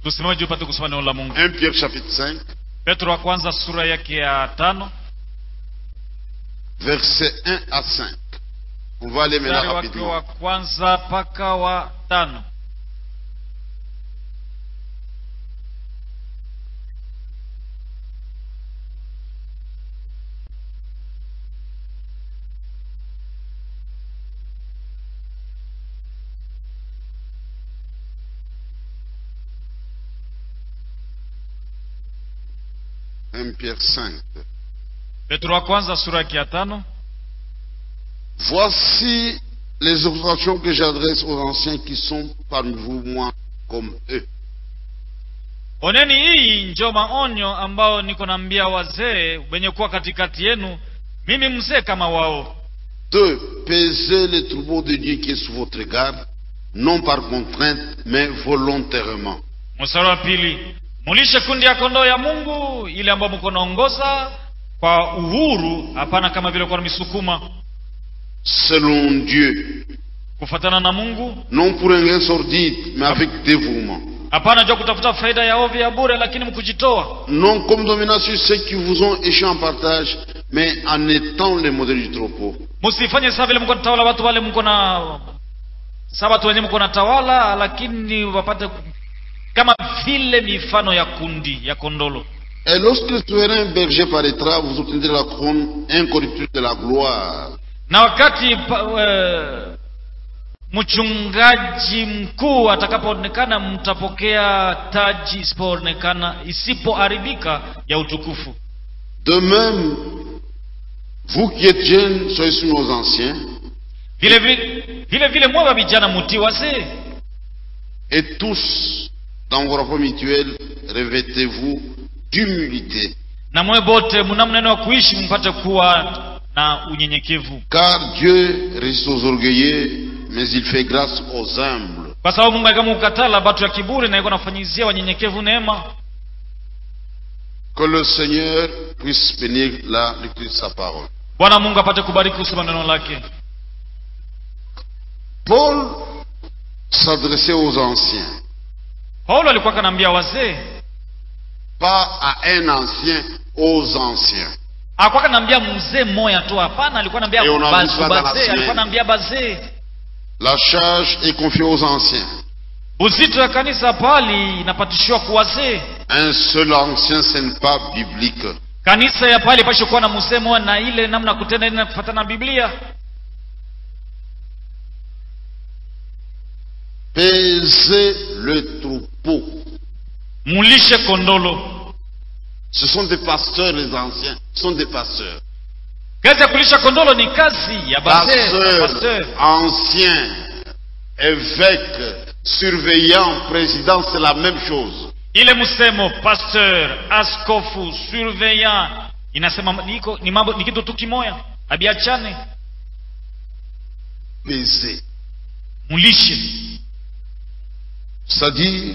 tusimame juu pate kusoma neno la mungu 1 Pierre chapitre 5, petro wa kwanza sura yake ya tano versets 1 à 5. On va aller mstari maintenant wake wa rapidement. kwanza mpaka wa tano Un Pierre 5. petro wa kwanza sura yake ya tano Voici les exhortations que j'adresse aux anciens qui sont parmi vous, moi, comme eux. oneni hii njo maonyo ambao niko naambia wazee wenye kuwa katikati yenu mimi mzee kama wao Deux, pesez les troupeaux de Dieu qui est sous votre garde, non par contrainte, mais volontairement. mstari wa pili mulishe kundi ya kondoo ya mungu ile ambayo mko naongoza kwa uhuru hapana kama vile kwa misukuma Selon Dieu, kufatana na mungu non pour un gain sordide, mais avec dévouement. hapana jua kutafuta faida ya ovyo ya bure lakini mkujitoa Non comme dominant sur ceux qui vous ont échoué en partage, mais en étant les modèles du troupeau. msifanye saa vile mko natawala watu wale mko na saa watu wenyewe mko natawala lakini wapate ku- kama vile mifano ya kundi ya kondolo Et lorsque le souverain berger paraîtra, vous obtiendrez la couronne incorruptible de la gloire. na wakati pa, e, mchungaji mkuu atakapoonekana mtapokea taji isipoonekana isipoharibika ya utukufu De même, vous qui êtes jeunes, soyez sous nos anciens, vile vile vile, vile mwewe vijana mutii wazee et tous, dans vos rapports mutuels, revêtez-vous d'humilité. na mwe bote mna mneno wa kuishi mpate kuwa na unyenyekevu Car Dieu résiste aux orgueilleux, mais il fait grâce aux humbles. kwa sababu mungu alikama ukatala batu ya kiburi na iko nafanyizia wanyenyekevu neema Que le Seigneur puisse bénir la lecture de sa parole. bwana mungu apate kubariki kusoma neno lake Paul s'adressait aux anciens, paulo alikuwa kanaambia wazee pas à un ancien, aux anciens. akuwa kanaambia mzee mmoja tu hapana alikuwa naambia Et on a vu ça dans la bazee semaine. alikuwa naambia bazee La charge est confiée aux anciens. uzito ya kanisa pali inapatishiwa kwa wazee Un seul ancien, ce n'est pas biblique. kanisa ya pali ipashe kuwa na mzee mmoja na ile namna ya kutenda ile na kufuatana na biblia Pesez le troupeau. mulishe kondolo Ce sont des pasteurs, les anciens. Ce sont des pasteurs. kazi ya kulisha kondolo ni kazi ya bazee Pasteurs, pasteur anciens, évêques, surveillants, présidents, c'est la même chose. ile msemo pasteur askofu surveillant inasema niko ni mambo ni kitu tu kimoya abiachane Pesez. mulishe C'est-à-dire,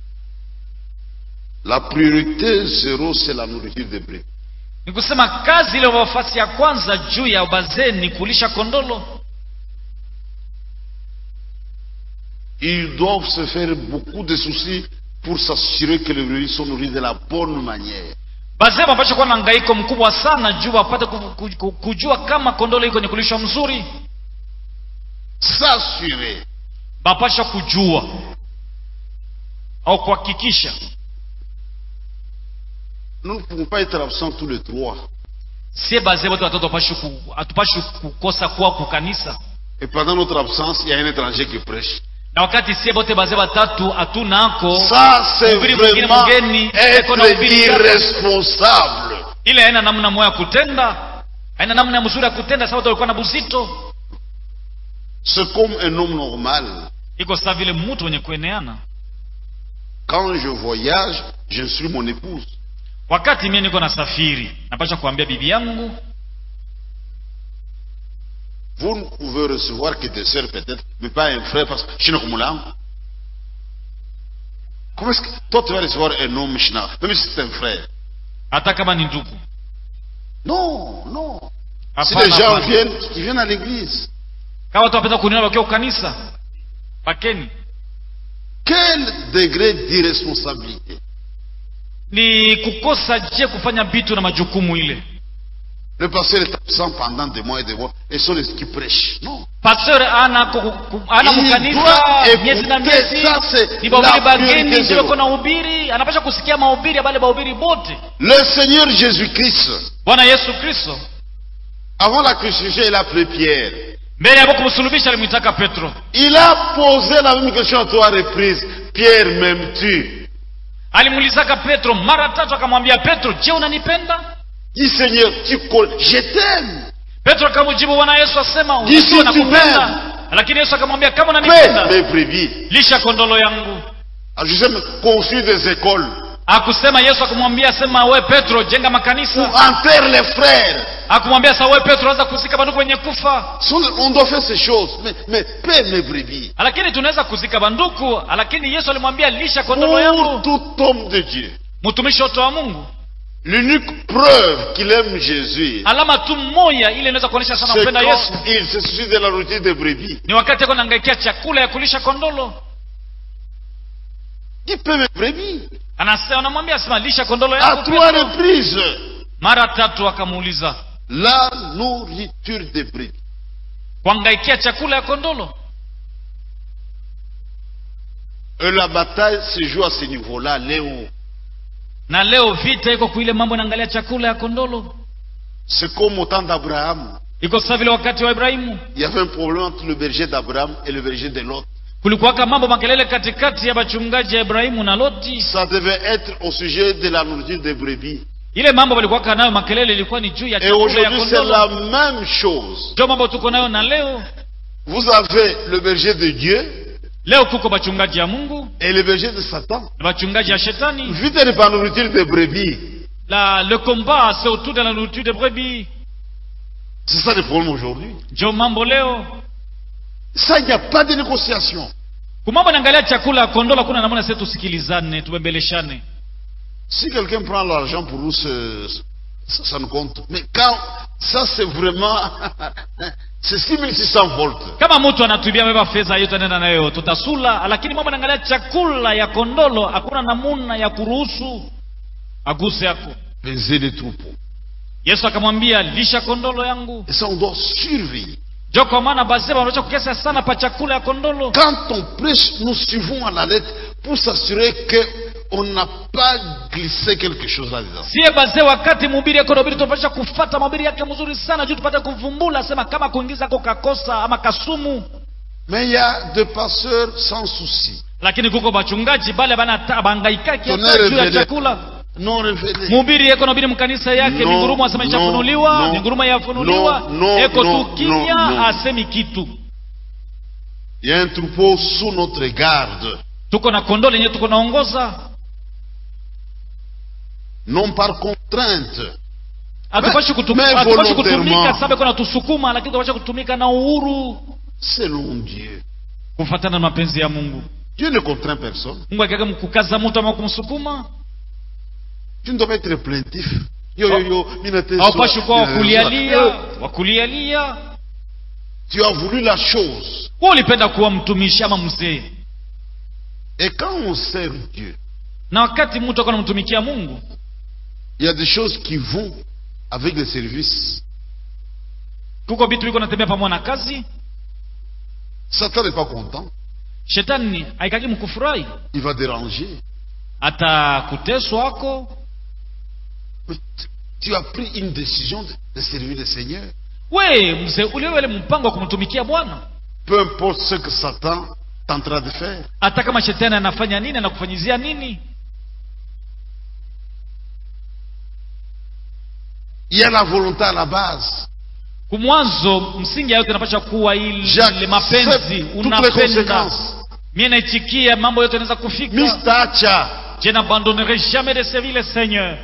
la priorité zéro, c'est la nourriture des brebis. ni kusema kazi ile nafasi ya kwanza juu ya bazee ni kulisha kondolo Ils doivent se faire beaucoup de soucis pour s'assurer que les brebis sont nourries de la bonne manière. bazee wapasha kuwa na ngaiko mkubwa sana juu wapate ku- ku- ku- kujua kama kondolo iko ni kulishwa mzuri S'assurer. bapasha kujua au kuhakikisha Nous ne pouvons pas être absents tous les trois. sie bazee wote watoto hapashi ku- hatupashi kukosa kuwa kukanisa Et pendant notre absence, il y a un étranger qui prêche. na wakati sie bote bazee watatu hatunako Ça, c'est Mhubiri mwingine vraiment mgeni, eko na être mhubiri sasa. irresponsable. ile haina namna moya ya kutenda haina namna mzuri ya kutenda sababu walikuwa na buzito C'est comme un homme normal. iko saa vile mtu wenye kueneana Quand je voyage, j'instruis mon épouse. wakati mie niko na safiri napasha kuambia bibi yangu Vous ne pouvez recevoir que des sœurs peut-être, mais pas un frère parce que Shina Kumulam. Comment est-ce que toi tu vas recevoir un homme Shina, même si c'est un frère hata kama ni ndugu Non, non. Si Hapana, les gens hapana. viennent, ils viennent à l'église. kama watu wapenda kuniona wakiwa kanisa pakeni Quel degré d'irresponsabilité ni kukosa je kufanya vitu na majukumu ile Le pasteur est absent pendant des mois et des mois et sont les qui prêchent. Non. pasteur ana ku- ku- ana Il mkanisa doit miezi na écouter miezi ça, c'est ni bahubiri la priorité bageni ndio zero. iko na ubiri anapasha kusikia mahubiri ya bale bahubiri bote Le Seigneur Jésus-Christ, bwana yesu kristo avant la crucifixion, il a appelé Pierre. mbele ya kumsulubisha alimwitaka petro Il a posé la même question à trois reprises. Pierre, m'aimes-tu alimuulizaka petro mara tatu akamwambia petro je unanipenda Dis Seigneur, tu connais, je t'aime. petro akamjibu bwana yesu asema Jinsi unajua tu nakupenda lakini yesu akamwambia kama Paix, unanipenda mes brebis. lisha kondolo yangu Alors, je sais même construire des écoles. akusema yesu akamwambia sema we petro jenga Ou makanisa enterre les frères. akumwambia sa we petro anza kuzika banduku wenye kufa On doit faire ces choses. Mais, mais paix, mes brebis. lakini tunaweza kuzika banduku lakini yesu alimwambia lisha kondolo yangu Pour tout homme de Dieu. mtumishi wote wa mungu L'unique preuve qu'il aime Jésus, alama tu moya ile inaweza kuonyesha sana c'est mpenda yesu quand il se suit de la nourriture des brebis. ni wakati ako naangaikia chakula ya kulisha kondolo Il paie mes brebis. anasema anamwambia sema lisha kondolo À yangu trois Petro. reprises. mara tatu akamuuliza La nourriture des brebis. kuangaikia chakula ya kondolo Et la bataille se joue à ce niveau-là, Léo. na leo vita iko kuile mambo inaangalia chakula ya kondolo C'est comme au temps d'Abraham. iko sasa vile wakati wa ibrahimu Il y avait un problème entre le berger d'Abraham et le berger de Lot. kulikuwaka mambo makelele katikati ya bachungaji ya ibrahimu na loti Ça devait être au sujet de la nourriture des brebis. ile mambo walikuwaka nayo makelele ilikuwa ni juu ya Et chakula ya aujourd'hui, c'est la kondolo même chose. ndio mambo tuko nayo na leo Vous avez le berger de Dieu leo kuko bachungaji ya mungu et le berger de Satan. na bachungaji ya shetani Vite de la nourriture des brebis. la le combat c'est autour de la nourriture de brebis C'est ça le problème aujourd'hui. ndio mambo leo Ça, il n'y a pas de négociation. kumambo naangalia chakula ya kondolo kuna namna sisi tusikilizane tubembeleshane Si quelqu'un prend l'argent pour nous, c'est- ça, ça nous compte. Mais quand ça, c'est vraiment. c'est 6600 volts. kama mtu anatubia beba fedha hiyo tutaenda nayo tutasula lakini mambo naangalia chakula ya kondolo hakuna namuna ya kuruhusu aguse yako Peser les troupeaux. yesu akamwambia lisha kondolo yangu Et ça, on doit surveiller. jo kwa maana bazee wanaocha kukesa sana pa chakula ya kondolo Quand on prêche, nous suivons à la lettre pour s'assurer qu'on n'a pas glissé quelque chose là-dedans. sie bazee wakati mhubiri yako nahubiri tunapasha kufata mahubiri yake mzuri sana juu tupate kuvumbula sema kama kuingiza ko kakosa ama kasumu Mais il y a des pasteurs sans souci. lakini kuko bachungaji bale banata- bangaikaki hata Tonnerre juu ya vede. chakula Non révélés. mhubiri yeko nabidi mkanisa yake No, ni ngurumo asema no, ishafunuliwa no, ni ngurumo yafunuliwa no, no, eko no, tu kimya no, no. asemi kitu Il y a un troupeau sous notre garde. tuko na kondoo lenye tuko naongoza Non par contrainte. hatupashi kutum- mais hatupashi volontairement. kutumika sababu iko natusukuma lakini tunapashi kutumika na uhuru Selon Dieu. kufatana na mapenzi ya mungu Dieu ne contraint personne. mungu akiaka kukaza mtu ama kumsukuma Tu ne dois pas être plaintif. Yo, yo, yo, minate haupashi kuwa soa- wakulialia Euh, wakulialia Tu as voulu la chose. wewe ulipenda kuwa mtumishi ama mzee Et quand on sert Dieu, na wakati mtu ako namtumikia mungu il y a des choses qui vont avec le service. kuko vitu viko natembea pamoja na kazi Satan n'est pas content. shetani haikaki mkufurahi Il va déranger. atakuteswa ako Mais tu- tu as pris une décision de, de servir le Seigneur. we mzee uliwele mpango wa kumtumikia bwana Peu importe ce que Satan est en train de faire. hata kama shetani anafanya nini anakufanyizia nini Il y a la volonté à la base. kumwanzo msingi ya yote inapasha kuwa ile J'accepte mapenzi toutes les unapenda conséquences. mie naitikia mambo yote yanaweza kufika Mistacha. je n'abandonnerai jamais de servir le seigneur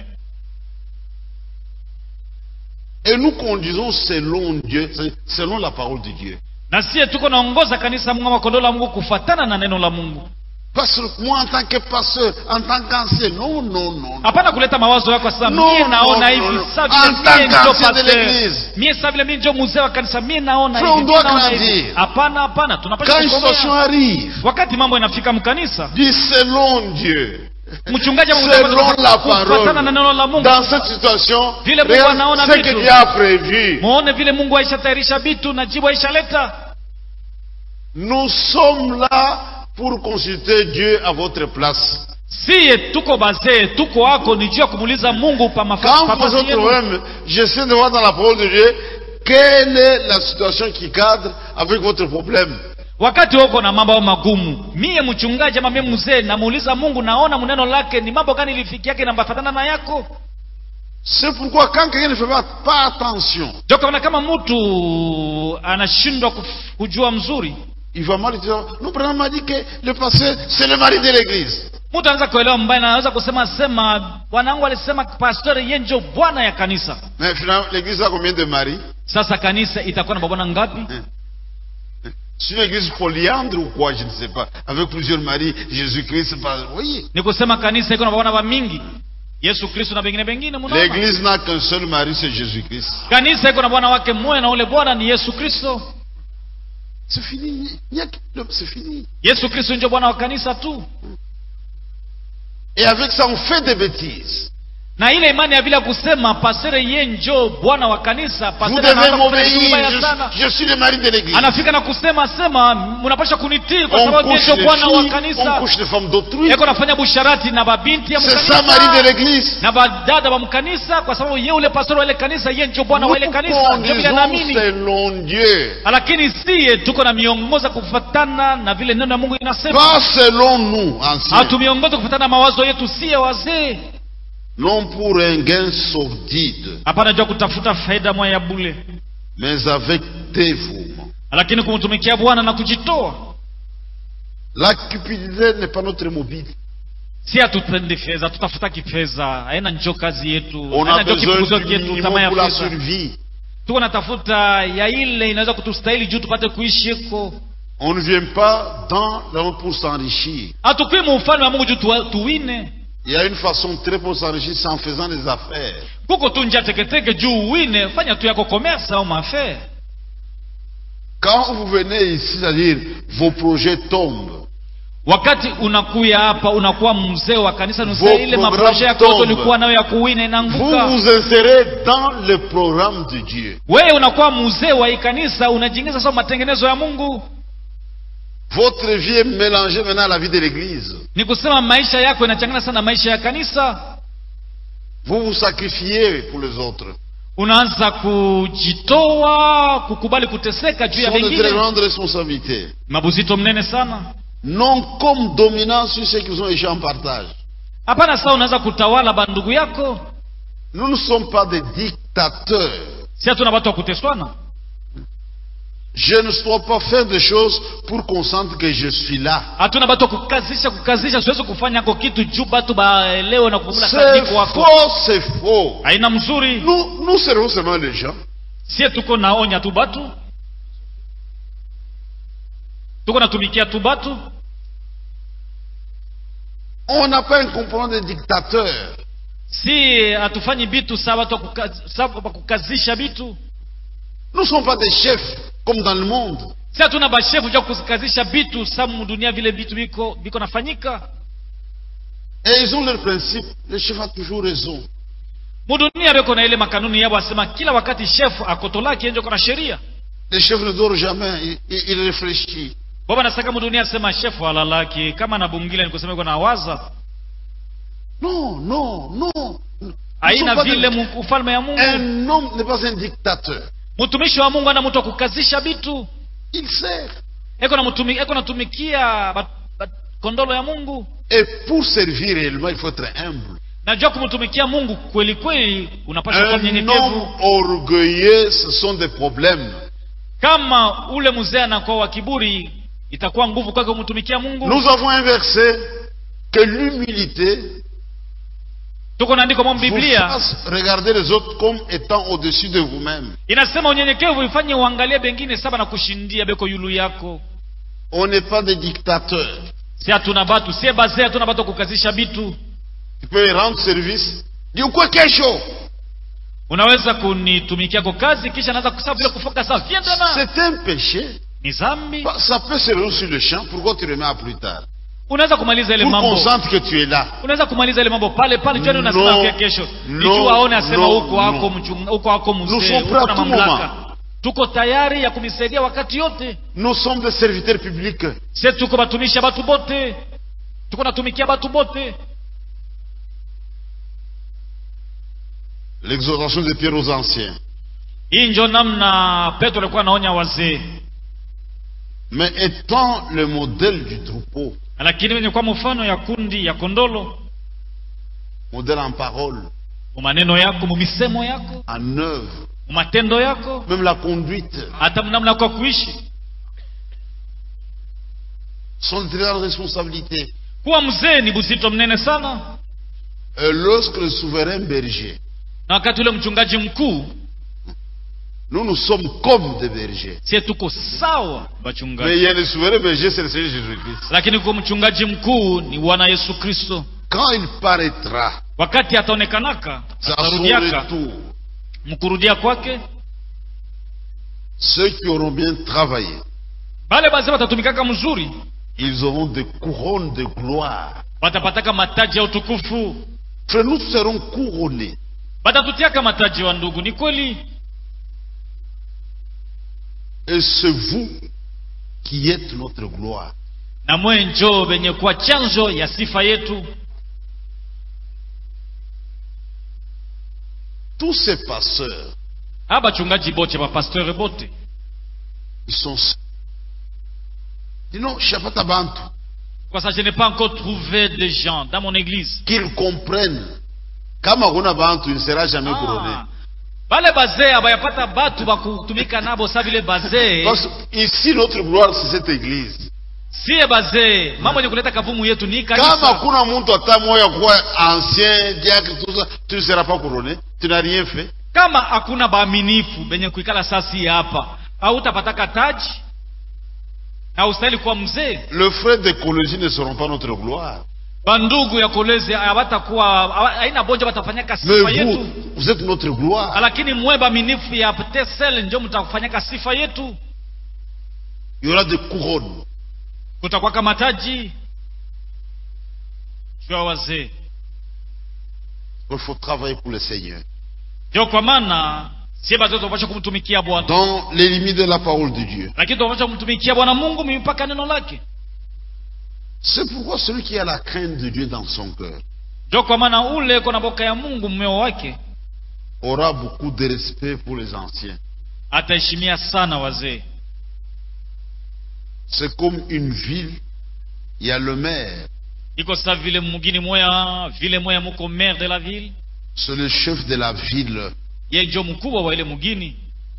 Et nous conduisons selon Dieu, c'est- selon la parole de Dieu. na sie tuko naongoza kanisa mungu ama kondoo la mungu kufatana na neno la mungu Parce que moi, en tant que pasteur, en tant qu'ancien, non, non, non. hapana kuleta mawazo yako sasa No, mie naona no, hivi no, no. sa En vile tant mie ndio qu'ancien de pasteur l'église. mie sa vile mie ndio mzee wa kanisa mie naona Frère, hivi on mie doit naona grandir. hivi hapana hapana tunapaswa Quand une situation kukomea arrive, wakati mambo yanafika mkanisa dis selon Dieu, mchungaji selon la kufatana na neno la parole, Mungu dans cette situation, Vile Mungu regarde anaona ce que vitu. Dieu a prévu. muone vile Mungu aishatayarisha vitu na jibu aishaleta Nous sommes là pour consulter Dieu à votre place. siye tuko bazee tuko wako ni juu ya kumuuliza Mungu pa mafa- Quand pa vous nafasi êtes yenu. problème, j'essaie de voir dans la parole de Dieu quelle est la situation qui cadre avec votre problème. wakati uko na mambo magumu mie mchungaji ama mie mzee namuuliza mungu naona mneno lake ni mambo gani ilifiki yake nambafatana na yako C'est pourquoi quand quelqu'un ne fait pas, pas attention, ndio kaona kama mtu anashindwa kuf- kujua mzuri il va mal dire, nous prenons m'a dit que le pasteur, c'est le mari de l'église. mtu anaweza kuelewa mbaya na anaweza kusema sema bwanangu alisema pastori ye njo bwana ya kanisa Mais finalement, l'église a combien de maris sasa kanisa itakuwa na babwana ngapi C'est une église polyandre ou quoi, je ne sais pas. Avec plusieurs maris, Jésus-Christ, c'est pas... Oui. ni kusema kanisa iko na babwana wa mingi yesu kristo na bengine bengine munaona L'église n'a qu'un seul mari, c'est Jésus-Christ. kanisa iko na bwana wake mmoja na ule bwana ni yesu kristo C'est fini. Il y a que- C'est fini. yesu kristo ndio bwana wa kanisa tu Et avec ça, on fait des bêtises. na ile imani ya vile ya kusema pasere ye njo bwana wa kanisa Vous pasere devez anaanza kufanya vitu vibaya m'obéir. sana Je, je suis le mari de l'église. anafika na kusema sema mnapasha kunitii kwa On sababu ye couche ndio les bwana wa filles, on kanisa couche les femmes d'autrui. yeko nafanya busharati na babinti ya C'est ça, mari de mkanisa l'église. na badada wa mkanisa kwa sababu ye ule pastori wa ile kanisa ye njo bwana Nous wa ile kanisa ndio vile conduisons anaamini selon Dieu. lakini siye tuko na miongoza kufatana na vile neno ya mungu inasema Pas selon nous, anciens. hatumiongoza kufatana na mawazo yetu siye wazee Non pour un gain sordide, hapana jua kutafuta faida moya ya bule mais avec dévouement. lakini kumtumikia bwana na kujitoa La cupidité n'est pas notre mobile. si hatupendi fedha tutafutaki fedha haina njo kazi yetu On a haina njo besoin kipunguzio du kyetu minimum tamaa ya pour la fedha survie. tuko natafuta ya ile inaweza kutustahili juu tupate kuishi iko On ne vient pas dans le monde pour s'enrichir. hatukui mu ufalme wa mungu juu tuwa- tuwine Il y a une façon très pour s'enrichir, c'est en faisant des affaires. kuko tu njia teketeke juu uwine fanya tu yako commerce au mafere Quand vous venez ici, c'est-à-dire vos projets tombent, wakati unakuya hapa unakuwa mzee wa kanisa nusa Vos ile programmes maproje yako yote tombent. ulikuwa nayo ya kuwine vous inaanguka vous insérez dans le programme de Dieu. wewe unakuwa mzee wa hii kanisa unajiingiza sasa matengenezo ya mungu Votre vie est mélangée maintenant à la vie de l'Église. ni kusema maisha yako inachangana sana na maisha ya kanisa Vous vous sacrifiez pour les autres. unaanza kujitoa kukubali kuteseka juu Ce ya sont de très vengine grandes responsabilités. mabuzito mnene sana Non comme dominant sur ceux qui vous ont échoué en partage. hapana saa unaweza kutawala bandugu yako Nous ne sommes pas des dictateurs. si hatuna watu wa kuteswana Je ne dois pas faire des choses pour qu'on sente que je suis là. hatuna batu wa kukazisha kukazisha siwezi kufanya ko kitu juu batu baelewe na kuvula C'est sadiko wako faux, c'est faux. haina mzuri Nous, nous servons seulement les gens. sie tuko naonya tu batu tuko natumikia tu batu On n'a pas un comportement de dictateur. si hatufanyi bitu saa watu wa kukaz- saa wa kukazisha bitu Nous ne sommes pas des chefs comme dans le monde. si hatuna bashefu ja kukazisha bitu sa mudunia vile bitu biko biko nafanyika Et ils ont leur principe. Le chef a toujours raison. mudunia beko na ile makanuni yabo asema kila wakati shefu akotolaki enjo kona sheria Le chef ne dort jamais. Il, il- il réfléchit. baba nasaka mudunia asema shefu alalaki kama nabungila nikusema iko nawaza Non, non, non. Nous sommes haina pas vile des- mu- ufalme ya mungu Un homme n'est pas un dictateur. mtumishi wa mungu ana mtu wa kukazisha bitu Il sert. eko namutumi- eko natumikia ba- ba- kondolo ya mungu Et pour servir réellement, il faut être humble. najua kumtumikia mungu kweli kweli unapasha kuwa Un homme mnyenyekevu orgueilleux, ce sont des problèmes. kama ule mzee anakuwa wa kiburi itakuwa nguvu kwake kumtumikia mungu Nous avons un verset que l'humilité tuko na andiko mwa vous biblia fasse regarder les autres comme étant au-dessus de vous-même. inasema unyenyekevu ifanye uangalie bengine saba na kushindia beko yulu yako On n'est pas des dictateurs. si hatuna batu sie baze hatuna batu wa kukazisha bitu Tu peux rendre service. Dis quoi kesho? unaweza kunitumikia kwa kazi kisha naanza kusema vile kufoka saa viens demain C'est un péché. ni zambi Ça peut se résoudre sur le champ. Pourquoi tu remets à plus tard? unaweza kumaliza ile Pour qu'on mambo sente que tu es là. unaweza kumaliza ile mambo pale pale jua No, unasema no, kesho no, nijua aone asema no, huko hako no. mchunga huko hako Nous mzee sommes huko prêts à na tout mamlaka moment. tuko tayari ya kumisaidia wakati yote Nous sommes des serviteurs publics. sie tuko batumishi batu bote tuko natumikia batu bote L'exhortation de Pierre aux anciens. hii njo namna petro alikuwa anaonya wazee Mais étant le modèle du troupeau, lakini wenye kwa mfano ya kundi ya kondolo modèle en parole, mu maneno yako mu misemo yako en œuvre, mu matendo yako même la conduite, hata namna yako ya kuishi sont de très grandes responsabilités. kuwa mzee ni buzito mnene sana Et lorsque le souverain berger, na wakati ule mchungaji mkuu nous nous sommes comme des bergers. sie tuko sawa Mais wachungaji il y a le souverain berger, c'est le Seigneur Jésus-Christ. lakini kwa mchungaji mkuu ni bwana yesu kristo Quand il paraîtra, wakati ataonekanaka c'est à son atarudiaka retour, mkurudia kwake ceux qui auront bien travaillé, bale bazee watatumikaka mzuri ils auront des couronnes de gloire. watapataka mataji ya utukufu Frère, nous serons couronnés. batatutiaka mataji wa ndugu ni kweli Et c'est vous qui êtes notre gloire. na mwe njoo venye kuwa chanzo ya sifa yetu Tous ces pasteurs, aba bachungaji bote bapasteur bote ils sont. Dis non, Shapata Bantu, kwa ça je n'ai pas encore trouvé des gens dans mon église qu'ils comprennent. Kama kuna Bantu, il ne sera jamais couronné. ah. bale bazee abayapata batu bakutumika nabo sa vile bazee Parce que ici, notre gloire, c'est cette église. siye bazee mambo yenye kuleta kavumu yetu ni Kama kanisa kuna mtu hata moya kuwa ancien, diacre, tout ça, tu ne seras pas couronné. Tu n'as rien fait. kama hakuna baaminifu benye kuikala sasi hapa hautapataka taji haustahili kuwa mzee Les frères d'écologie ne seront pas notre gloire. bandugu ya kolezi hawatakuwa hawa- haina bonja batafanyaka sifa Mais yetu vous, vous êtes notre gloire. lakini mwe baminifu ya tesel njo mtafanyaka sifa yetu Il y aura des couronnes. kutakwaka mataji juu ya wazee Il faut travailler pour le Seigneur. ndio kwa maana sie bazote tunapasha kumtumikia bwana Dans les limites de la parole de Dieu. lakini tunapasha kumtumikia bwana mungu mipaka neno lake C'est pourquoi celui qui a la crainte de Dieu dans son cœur ndio kwa maana ule kona boka ya mungu mmeo wake aura beaucoup de respect pour les anciens. ataheshimia sana wazee C'est comme une ville, il y a le maire, iko sa vile mugini moya vile moya muko maire de la ville c'est le chef de la ville. ye njo mkubwa wa ile mugini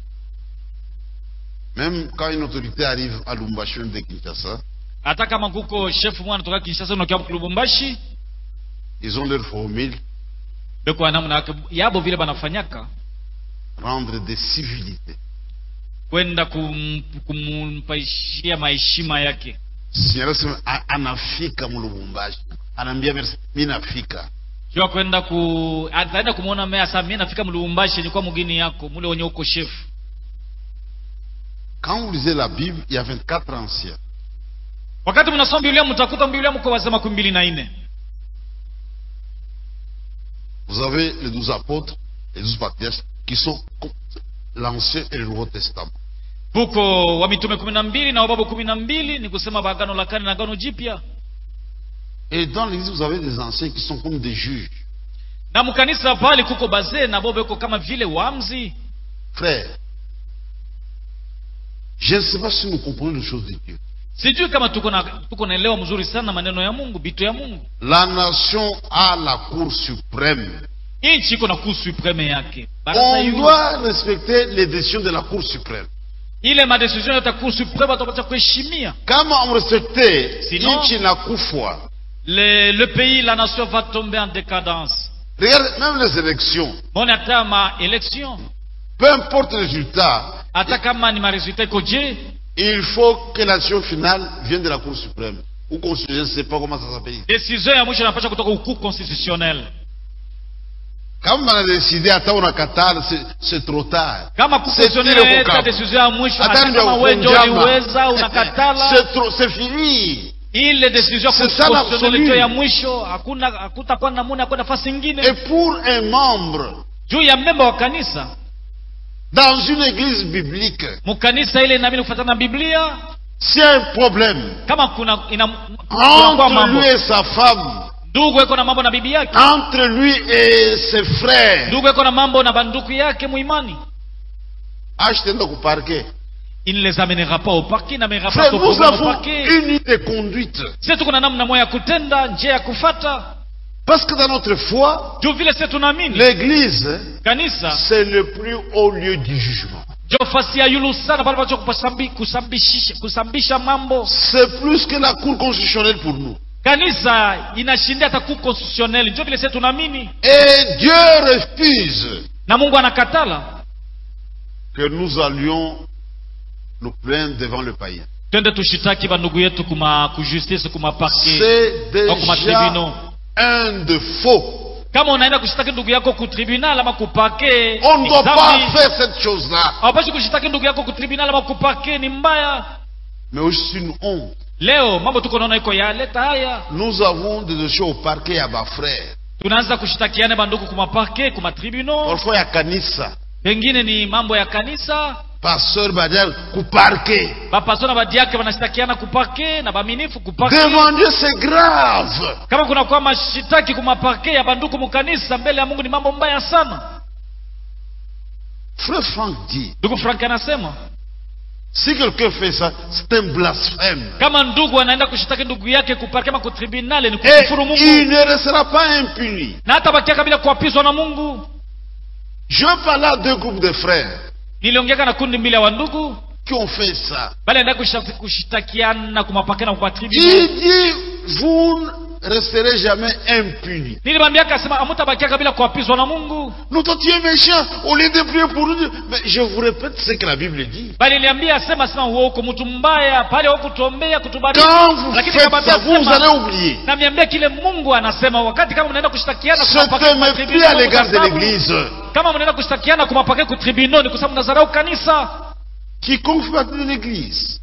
Même quand une autorité arrive à Lumbashi ou de Kinshasa, hata kama kuko chef mwana toka kinshasa unakia kulubumbashi ils ont leur formule, beko namna yake yabo vile banafanyaka rendre des civilités. kwenda kum, kumpaishia maheshima yake Si anasema "A- anafika mulubumbashi anaambia merci mi nafika jua kwenda ku ataenda kumwona mea saa mie nafika mlubumbashi nikuwa mugini yako mule wenye uko chef quand vous lisez la bible il y a 24 anciens wakati mnasoma biblia mtakuta biblia mko wazee makumi mbili na nne vous avez les 12 apôtres les 12 patriarches qui sont comme l'ancien et le nouveau testament kuko wa mitume kumi na mbili na wababu kumi na mbili ni kusema bagano la kale na agano jipya et dans l'église vous avez des anciens qui sont comme des juges na mkanisa pale kuko bazee na bobo iko kama vile wamzi frères je ne sais pas si nous comprenons les choses de Dieu sijui kama tuko na tuko naelewa mzuri sana maneno ya mungu bitu ya mungu la nation a la cour suprême nchi iko na kuu supreme yake Baraza on yulu. doit respecter les décisions de la cour suprême ile madecision yote ya kuu supreme watapata kuheshimia kama amrespecte Sinon- nchi inakufa le, le pays la nation va tomber en décadence regarde même les élections mone hata ma election peu importe le résultat hata kama ni maresultat iko je il faut que l'action finale vienne de la cour suprême ou constitutionnel, je ne sais pas comment ça s'appelle. decision ya mwisho inapasha kutoka ukuu constitutionnel Kama banadeside hata unakatala, c'est- c'est trop tard. kama C'est kukonstitutionnel ile inaleta kukamu. decision ya mwisho Hata hata ndio kama wewe ndio kunjama. uliweza unakatala C'est trop- c'est fini. ile decision C'est ça constitutionnel l'absolu. ndio ya mwisho hakuna hakutakuwa namuna hakuna nafasi Et ingine pour un membre juu ya memba wa kanisa dans une église biblique, mkanisa ile inaamini kufuatana na biblia s'il y a un problème kama kuna ina kunakuwa entre mambo lui et sa femme, ndugu iko na mambo na bibi yake entre lui et ses frères, ndugu iko na mambo na banduku yake muimani achetez-le au parquet. il ne les amènera pas au parquet n'amènera pas Frère, son nous problème au avons parquet une unité de conduite. sisi tuko na namna moja ya kutenda njia ya kufata Parce que dans notre foi, juu vile sisi tunaamini l'église, kanisa c'est le plus haut lieu du jugement. ndio fasi ya yulu sana pale pacho kusambi, kusambishisha, kusambisha mambo C'est plus que la cour constitutionnelle pour nous. kanisa inashindia hata kuu constitutionnel ndio vile sisi tunaamini Et Dieu refuse na mungu anakatala que nous allions nous plaindre devant le païen. twende tushitaki bandugu yetu kuma kujustice kuma parke C'est au kuma déjà tribunal un de faux. kama unaenda kushitaki ndugu yako ku tribunal ama kupake On ne doit pas dhambi. faire cette chose-là. hawapashi kushitaki ndugu yako ku tribunal ama kupake ni mbaya Mais aussi une honte. leo mambo tuko naona iko yaleta haya Nous avons des dossiers au parquet à bas frère. tunaanza kushitakiana bandugu kuma parke kuma tribunal Parfois, il y a Kanissa. pengine ni mambo ya kanisa Pasteur Badial, ku parquet. bapaso na badiake wanashitakiana kupake na baminifu kupake Devant Dieu, c'est grave. kama kuna kwa mashitaki kumapake ya banduku mukanisa mbele ya mungu ni mambo mbaya sana Frère Franck dit, ndugu frank anasema si quelqu'un fait ça, c'est un blasphème. kama ndugu anaenda kushitaki ndugu yake kupake ama kutribunale ni Et kukufuru mungu il ne restera pas impuni. na hata bakiaka bila kuapizwa na mungu Je parlais à deux groupes de frères niliongeaka na kundi mbili ya wandugu qui ont fait ça. bali enda kushitakiana kumapake na Il kumatribunal dit, vous ne resterez jamais impunis. nilimwambiaka asema amutabakiaka bila kuapizwa na mungu Nous, toi, tu es méchant. Au lieu de prier pour nous, mais je vous répète ce que la Bible dit. bali niliambia asema asema huo uko mtu mbaya pale hukutuombea kutubariki Quand vous lakini faites nikamwambia ça, vous, vous asema, allez oublier. na niambia kile mungu anasema wakati kama mnaenda kushtakiana C'est un mépris à l'égard de l'Église. kama mnaenda kushtakiana kumapake kutribunal ni kwa sababu mnazarau kanisa Quiconque fait partie de l'Église,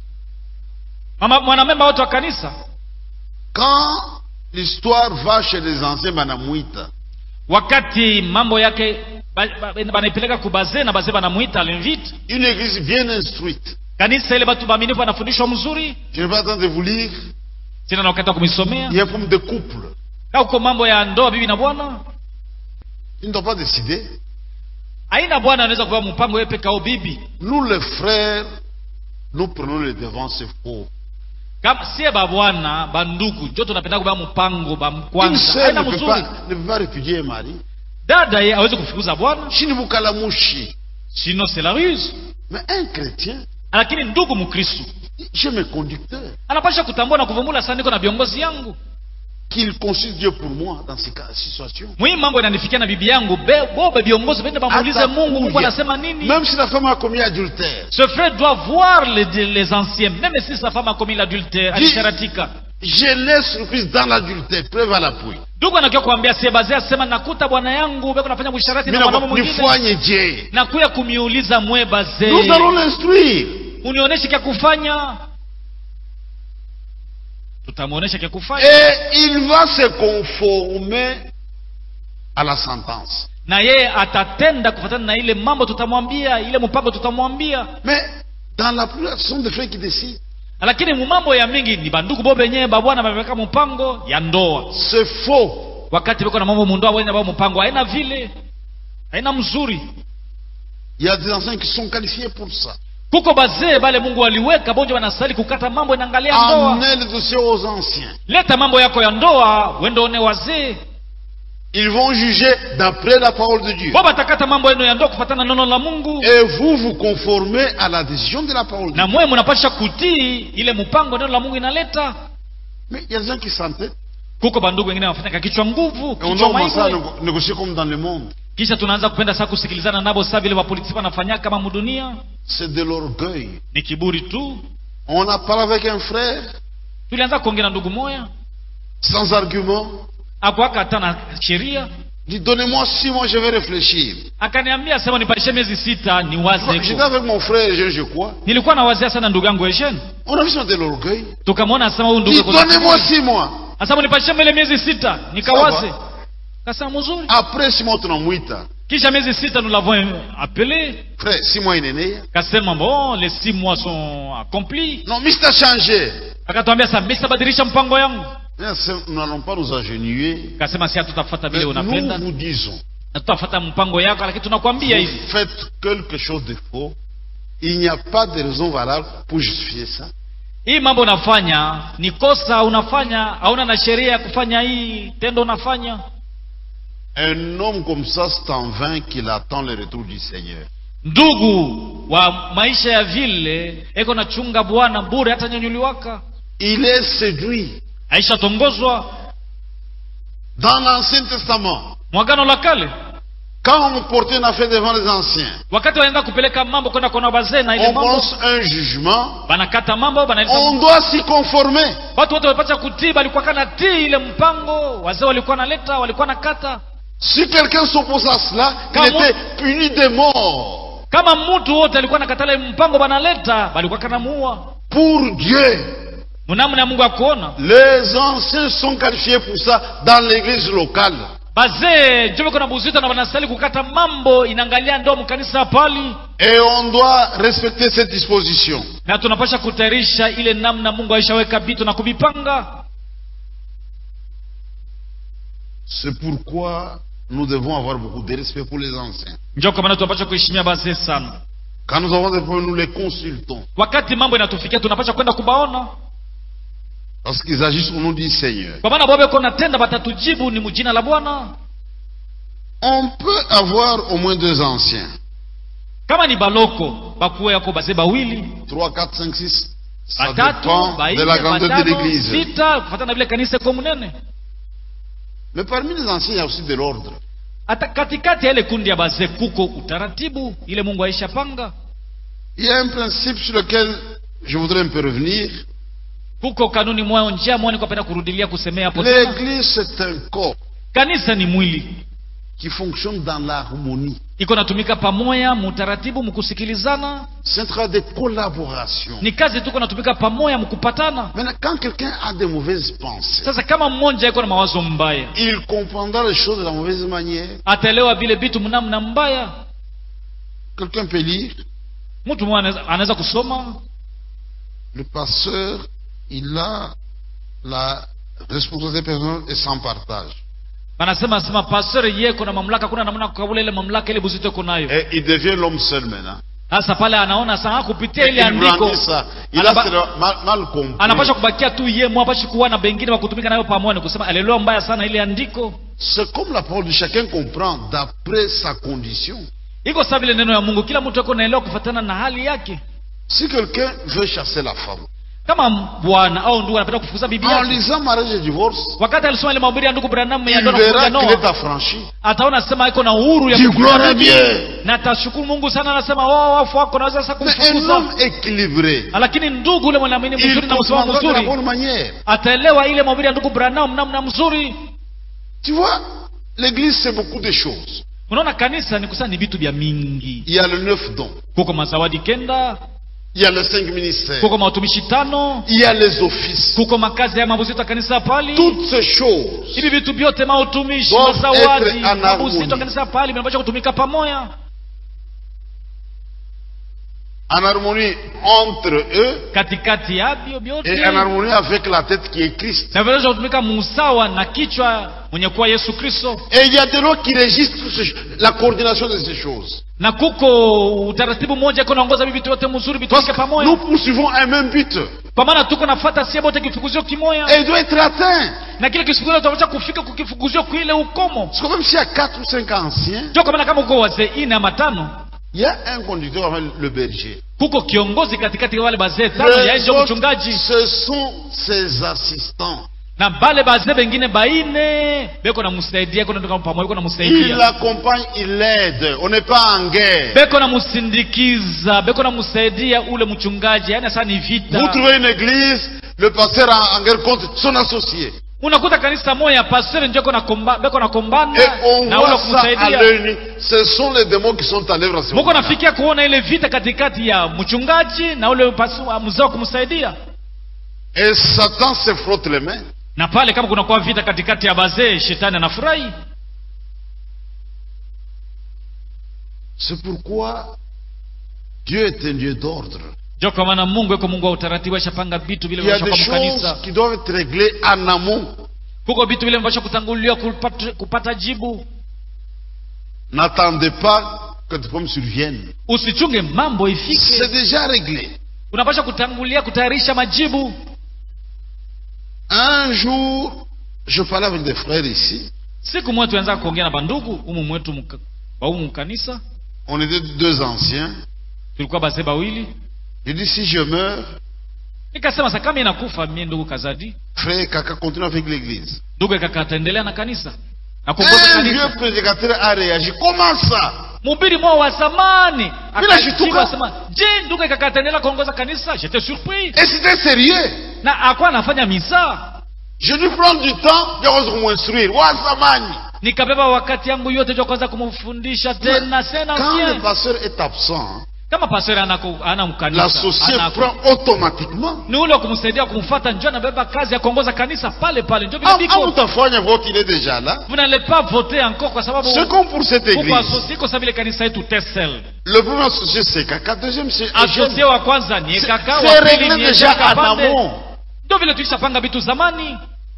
Mama- mwanamemba wote wa kanisa quand l'histoire va chez les anciens Banamuita, wakati mambo yake ba- ba- banaipeleka kubazee na bazee banamwita alinvite une église bien instruite, kanisa ile batu baaminifu banafundishwa mzuri je n'ai pas le temps de vous lire, sina na wakati wa kumisomea il y a un problème de couple. au uko mambo ya ndoa bibi na bwana Ils ne doivent pas décider. aina bwana anaweza kupewa mpango yeye peke au bibi Nous, les frères, nous prenons le devant, c'est faux. kama sie babwana bandugu njo tunapenda kupewa mpango Une bamkwanza sœur aina ne peut, mzuri pas, ne peut pas répudier un mari. dada ye awezi kufukuza bwana Shinibukalamushi. sino c'est la ruse Mais un chrétien, lakini ndugu mkristu j'ai mes conducteurs, anapasha kutambua na kuvumula sana niko na viongozi yangu qu'il consulte Dieu pour moi dans ces cas, situations. muhimu mambo inanifikia na bibi yangu Be- bobe viongozi vende bamuulize mungu mungu anasema nini Même si la femme a commis adultère, ce frère doit voir les, les anciens même si sa femme a commis l'adultère Dis- alisharatika je l'ai surprise dans l'adultère, preuve à l'appui. ndugu anakia kuambia siebazee asema nakuta bwana yangu beko nafanya busharati na Mais mwanaume mwingine nifanye je. nakuya kumiuliza mwe bazee Nous allons l'instruire. unionyeshe kya kufanya tutamwonyesha kya kufanya Et il va se conformer à la sentence. na yeye atatenda kufatana na ile mambo tutamwambia ile mpango tutamwambia Mais dans la plupart, ce sont des frères qui décident. lakini mumambo ya mingi ni bandugu bo benyewe babwana bameweka mpango ya ndoa C'est faux. wakati beko na mambo mundoa wena bao mpango haina vile haina mzuri Il y a des enseignants qui sont qualifiés pour ça. kuko bazee bale mungu waliweka bonjo wanastahili kukata mambo inaangalia ndoa Amenez le dossier aux anciens. leta mambo yako ya ndoa wende one wazee Ils vont juger d'après la parole de Dieu. bo batakata mambo yenu ya ndoa kufatana na neno la mungu Et vous vous conformez à la décision de la parole de na Dieu. mwe mnapasha kutii ile mpango neno la mungu inaleta Mais il y a des gens qui s'entêtent. kuko bandugu wengine wanafanya kichwa nguvu Et on kichwa commence à maigwe négo- négocier comme dans le monde. kisha tunaanza kupenda saa kusikilizana nabo saa vile wapolitiki wanafanya kama mudunia C'est de l'orgueil. ni kiburi tu On a parlé avec un frère. tulianza kuongea na ndugu moya sans argument. akuaka hata na sheria Il dit, donnez-moi six mois, je vais réfléchir. akaniambia sema nipatishe miezi sita niwaze J'étais iko avec mon frère, je, je crois. nilikuwa nawazia sana ndugu yangu Eugene On a vu ça de l'orgueil. tukamwona asema huyu Il ndugu dit, yuko na donnez-moi kiburi. six mois. asema nipatishe mbele miezi sita nikawaze Sawa. kasema mzuri Après six mois, tunamwita. kisha miezi sita nous l'avons appelé Frère, six mois inaenea. kasema bon les six mois sont accomplis Non, mais c'est changé. akatuambia sasa mimi sitabadilisha mpango yangu Bien, c'est- Nous n'allons pas nous agenouiller. kasema si hatutafuata Mais vile nous unapenda vous disons, na tutafuata mpango yako lakini tunakwambia vous hivi faites quelque chose de faux. Il n'y a pas de raison valable pour justifier ça. hii mambo unafanya ni kosa unafanya hauna na sheria ya kufanya hii tendo unafanya Un homme comme ça, c'est en vain qu'il attend le retour du Seigneur. ndugu wa maisha ya vile eko nachunga bwana bure hata nyanyuliwaka Il est séduit. aishatongozwa Dans l'Ancien Testament, mwagano la kale quand on portait une affaire devant les anciens, wakati wanaenda kupeleka mambo kwenda kuona wazee na ile on mambo prononce un jugement, banakata mambo banaeleza on doit s'y conformer. watu wote walipata kutii balikuwa kana tii ile mpango wazee walikuwa naleta walikuwa nakata Si quelqu'un s'oppose à cela, il Quand était puni de mort. kama mtu wote alikuwa nakatala ile mpango banaleta balikuwa kanamuua Pour Dieu, mnamna ya mungu akuona les anciens sont qualifiés pour ça dans l'église locale. bazee njo biko na buzito na banastahili kukata mambo inaangalia ndo mkanisa pali Et on doit respecter cette disposition. na tunapasha kutayarisha ile namna mungu aishaweka vitu na kuvipanga C'est pourquoi nous devons avoir beaucoup de respect pour les anciens. njo kwa maana tunapasha kuheshimia bazee sana Quand nous avons des problèmes, nous les consultons. wakati mambo inatufikia tunapasha kwenda kubaona Parce qu'ils agissent au nom du Seigneur. kwa maana bobeko natenda batatujibu ni mjina la bwana On peut avoir au moins deux anciens. kama ni baloko bakuwe yako bazee bawili 3, 4, 5, 6. Ça batatu dépend baine de la grandeur de batano l'église. sita kufatana na vile kanisa iko mnene Mais parmi les anciens, il y a aussi de l'ordre. hata katikati ya ile kundi ya bazee kuko utaratibu ile mungu aisha panga Il y a un principe sur lequel je voudrais un peu revenir. kuko kanuni moya njia moya nikapenda kurudilia kusemea hapo tena L'église, c'est un corps kanisa ni mwili qui fonctionne dans l'harmonie. iko natumika pamoya mutaratibu mkusikilizana C'est un travail de collaboration. ni kazi tuko natumika pamoya mkupatana Maintenant, quand quelqu'un a des mauvaises pensées, sasa kama mmoja iko na mawazo mbaya il comprendra les choses de la mauvaise manière. ataelewa vile vitu mnamna mbaya Quelqu'un peut lire, mtu mmoja anaweza- anaweza kusoma le pasteur, il a la responsabilité personnelle et sans partage. banasema sema pastor yeko na mamlaka kuna namna ya kukabula ile mamlaka ile buzito iko nayo Et il devient l'homme seul maintenant. sasa pale anaona sana kupitia Et ile il andiko brandit ça. Il a anaba- cela mal, mal compris. anapasha kubakia tu ye mwapashi kuwa na bengine wa kutumika nayo pamoja ni kusema alielewa mbaya sana ile andiko C'est comme la parole de chacun comprend d'après sa condition. iko saa vile neno ya mungu kila mtu ako naelewa kufatana na hali yake Si quelqu'un veut chasser la femme, kama bwana au ndugu anapenda kufukuza bibi en yake lisant mariage et divorce, wakati alisoma ile mahubiri ya ndugu Branham ya il ndoa na verra kufunga qu'il est ndoa affranchi. ataona sema iko na uhuru ya Dis kufukuza gloire à bibi. Dieu. na atashukuru mungu sana anasema wao wafu wako naweza sasa Mais un kumfukuza homme équilibré, lakini ndugu ule mwanaamini il mzuri na msimamo comprendra de la mzuri bonne manière. ataelewa ile mahubiri ya ndugu Branham namna mzuri Tu vois, l'église, c'est beaucoup de choses. unaona kanisa ni kusana ni vitu vya mingi Il y a le neuf dons, kuko mazawadi kenda il y a les cinq ministères, kuko mawatumishi tano il y a les offices. kuko makazi ya mabuzito ya kanisa pali Toutes ces choses hivi vitu vyote mautumishi Doivent mazawadi être en mabuzito ya harmonie. kanisa pali vinapaswa kutumika pamoja en harmonie entre eux katikati yavyo et vyote en harmonie avec la tête qui est Christ. na vinaweza kutumika musawa na kichwa mwenye kuwa yesu kristo Et il y a des lois qui régissent toutes ces- la coordination de ces choses. na kuko utaratibu mmoja iko naongoza hivi vitu vyote mzuri Parce vitumike que pamoja nous poursuivons un même but. kwa maana tuko nafata sie bote kifukuzio kimoya Et il doit être atteint. na kile kifukuzio tunaweza kufika kukifukuzio kuile ukomo Parce que même s'il y a quatre ou cinq anciens, ndio kwa maana kama uko wazee ine ama tano il y a un conducteur avec le berger. kuko kiongozi katikati ya wale bazee tano Les yaisho autres, mchungaji ce sont ses assistants. na bale bazee bengine baine beko namsaidia iko natoka pamoja iko Il namsaidia l'accompagne, il l'aide. On n'est pas en guerre. beko namsindikiza beko namsaidia ule mchungaji yani sasa ni Vous vita trouvez une église, le pasteur en, en guerre contre son associé. unakuta kanisa moya pastori njo beko nakomba- beko nakombana Et on na ule voit ça à kumsaidia l'œil nu. Ce sont les démons qui sont en œuvre à ce muko moment-là. nafikia kuona ile vita katikati ya mchungaji na ule pasu- wa mzee wa kumsaidia Et Satan se frotte les mains. na pale kama kunakuwa vita katikati ya bazee shetani anafurahi C'est pourquoi Dieu est un Dieu d'ordre. njo kwa maana mungu eko mungu wa utaratibu ashapanga vitu vile Il y a vimepashwa des kwa choses kanisa qui doivent être réglées en amont. huko vitu vile vimepashwa kutanguliwa kupata, kupata jibu N'attendez pas que des problèmes surviennent. usichunge mambo C'est ifike déjà réglé. unapasha kutangulia kutayarisha majibu Un jour, je parlais avec des frères ici. siku moja tuanza kuongea na bandugu umu mwetu mka- wa umu kanisa On était deux anciens. tulikuwa bazee bawili J'ai dit si je meurs, nikasema sa kama inakufa mie ndugu kazadi frère Kaka continue avec l'église. ndugu kaka ataendelea na kanisa na kuongoza Un kanisa vieux prédicateur a réagi. Comment ça mhubiri mwa wa zamani Bila shituka. akajibu asema je ndugu kaka ataendelea kuongoza kanisa j'étais surpris Et c'était sérieux. na akuwa anafanya misa Je dû prendre du temps de m'instruire. Wasamani. nikabeba wakati yangu yote jua kwanza kumfundisha tena tena Quand le bien pasteur est absent, kama pastor anako ana mkanisa l'associé anako- prend automatiquement. ni ule wa kumsaidia kumfuata njo anabeba kazi ya kuongoza kanisa pale pale njo vile Ah, ah, biko utafanya vote, il est déjà là. vous n'allez pas voter encore kwa sababu C'est comme pour cette huko église. associé kwa sababu ile kanisa yetu tesel Le premier associé, c'est Kaka. Deuxième, c'est associé wa kwanza ni C'est kaka c'est wa pili réglé ni déjà Ejaka en Pande. amont. ndio vile tulishapanga vitu zamani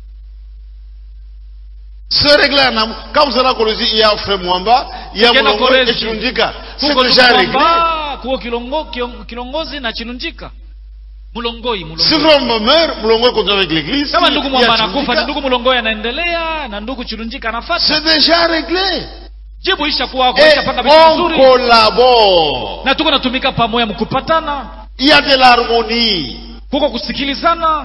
C'est réglé en amont. Quand vous allez à Kolosi, il y a Frère Mwamba, il y a Ukienda Molongo Kolwezi, et Chirundika. C'est Kuko déjà réglé. Lukwamba, kuko kilongo, kion- kilongozi na chinunjika mulongoi Si mulongoi Frère Mwamba meurt, Molongo continue avec l'église. kama Il y a ndugu mwamba anakufa ni Chirundika. ndugu mulongoi anaendelea na ndugu chirunjika anafata C'est déjà réglé. jibu isha kuwa Et ishapanga vitu on vizuri collabore. na tuko natumika pamoja mkupatana Il y a de l'harmonie. kuko kusikilizana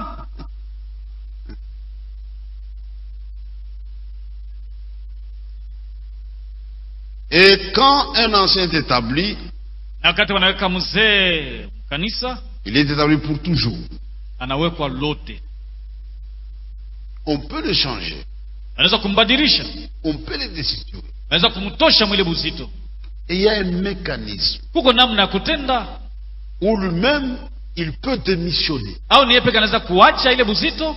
Et quand un ancien est établi, na wakati wanaweka mzee kanisa il est établi pour toujours. anawekwa lote On peut le changer. anaweza kumbadilisha On peut le destituer. anaweza kumtosha mwile buzito Et il y a un mécanisme kuko namna ya kutenda où lui-même, il peut démissionner. au ni yeye peke anaweza kuacha ile buzito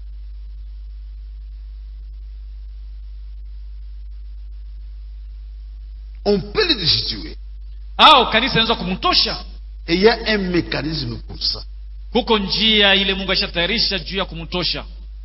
On peut le destituer. au kanisa inaweza kumtosha Et il y a un mécanisme pour ça. kuko njia ile mungu ashatayarisha juu ya kumtosha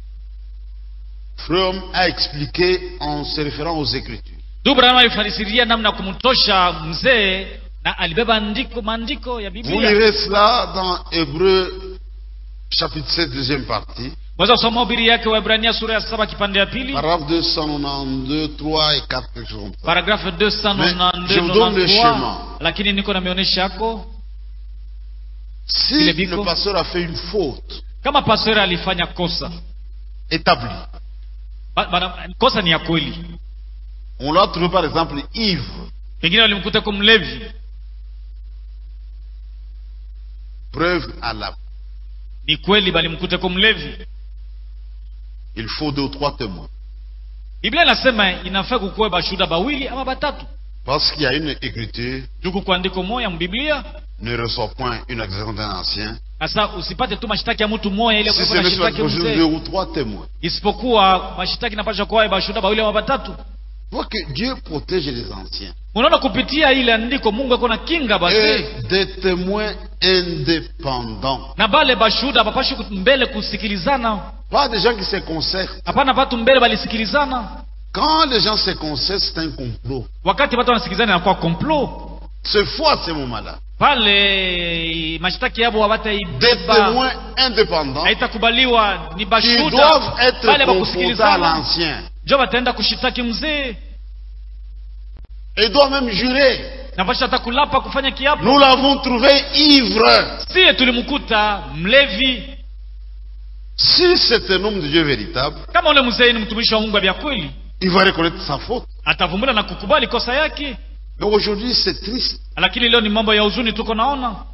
Fromm a expliqué en se référant aux Écritures. ndugu branham alifasiria namna ya kumtosha mzee na alibeba andiko maandiko ya Vous biblia lirez cela dans Hébreu chapitre 7, deuxième partie, mweza kusoma ubiri yake wa ibrania sura ya saba kipande ya pili paragraphe 292, 3 et 4, quelque chose comme ça. paragrafe Mais je vous donne le 292 chemin. lakini niko na mionyesha yako Si Il est bico. le pasteur a fait une faute kama pastor alifanya kosa établie, ba, ba, kosa ni ya kweli on l'a trouvé par exemple ivre, pengine walimkuta ko mlevi preuve à la. ni kweli balimkuta ko mlevi Il faut deux ou trois témoins. biblia inasema inafaa kukuwe bashuhuda bawili ama batatu Parce qu'il y a une écriture, juku kuandiko moya mbiblia ne reçoit point une accusation d'un ancien. sasa usipate tu mashitaki ya mtu moya ile Si kwa c'est monsieur mashitaki la deux mzee ou trois témoins. isipokuwa mashitaki inapaswa kuwa bashuhuda bawili ama batatu Voit que Dieu protège les anciens. unaona kupitia ile andiko mungu ako na kinga basi Et des témoins indépendants. na bale bashuhuda bapashi mbele kusikilizana Pas des gens qui se concertent. hapana batu mbele balisikilizana Quand les gens se concertent, c'est un complot. wakati watu wanasikilizana inakuwa complot C'est faux à ce moment-là. pale mashtaki yabo Des hawataibeba témoins indépendants haitakubaliwa ni qui bashuda doivent être pale confrontés à bakusikilizana l'ancien. njo bataenda kushitaki mzee Et doivent même jurer. na pasha hata kulapa kufanya kiapo Nous l'avons trouvé ivre. siye tulimkuta mlevi Si c'est un homme de Dieu véritable, kama ule mzee ni mtumishi wa mungu vya kweli il va reconnaître sa faute. atavumbula na kukubali kosa yake Mais aujourd'hui, c'est triste. lakini leo ni mambo ya huzuni tuko naona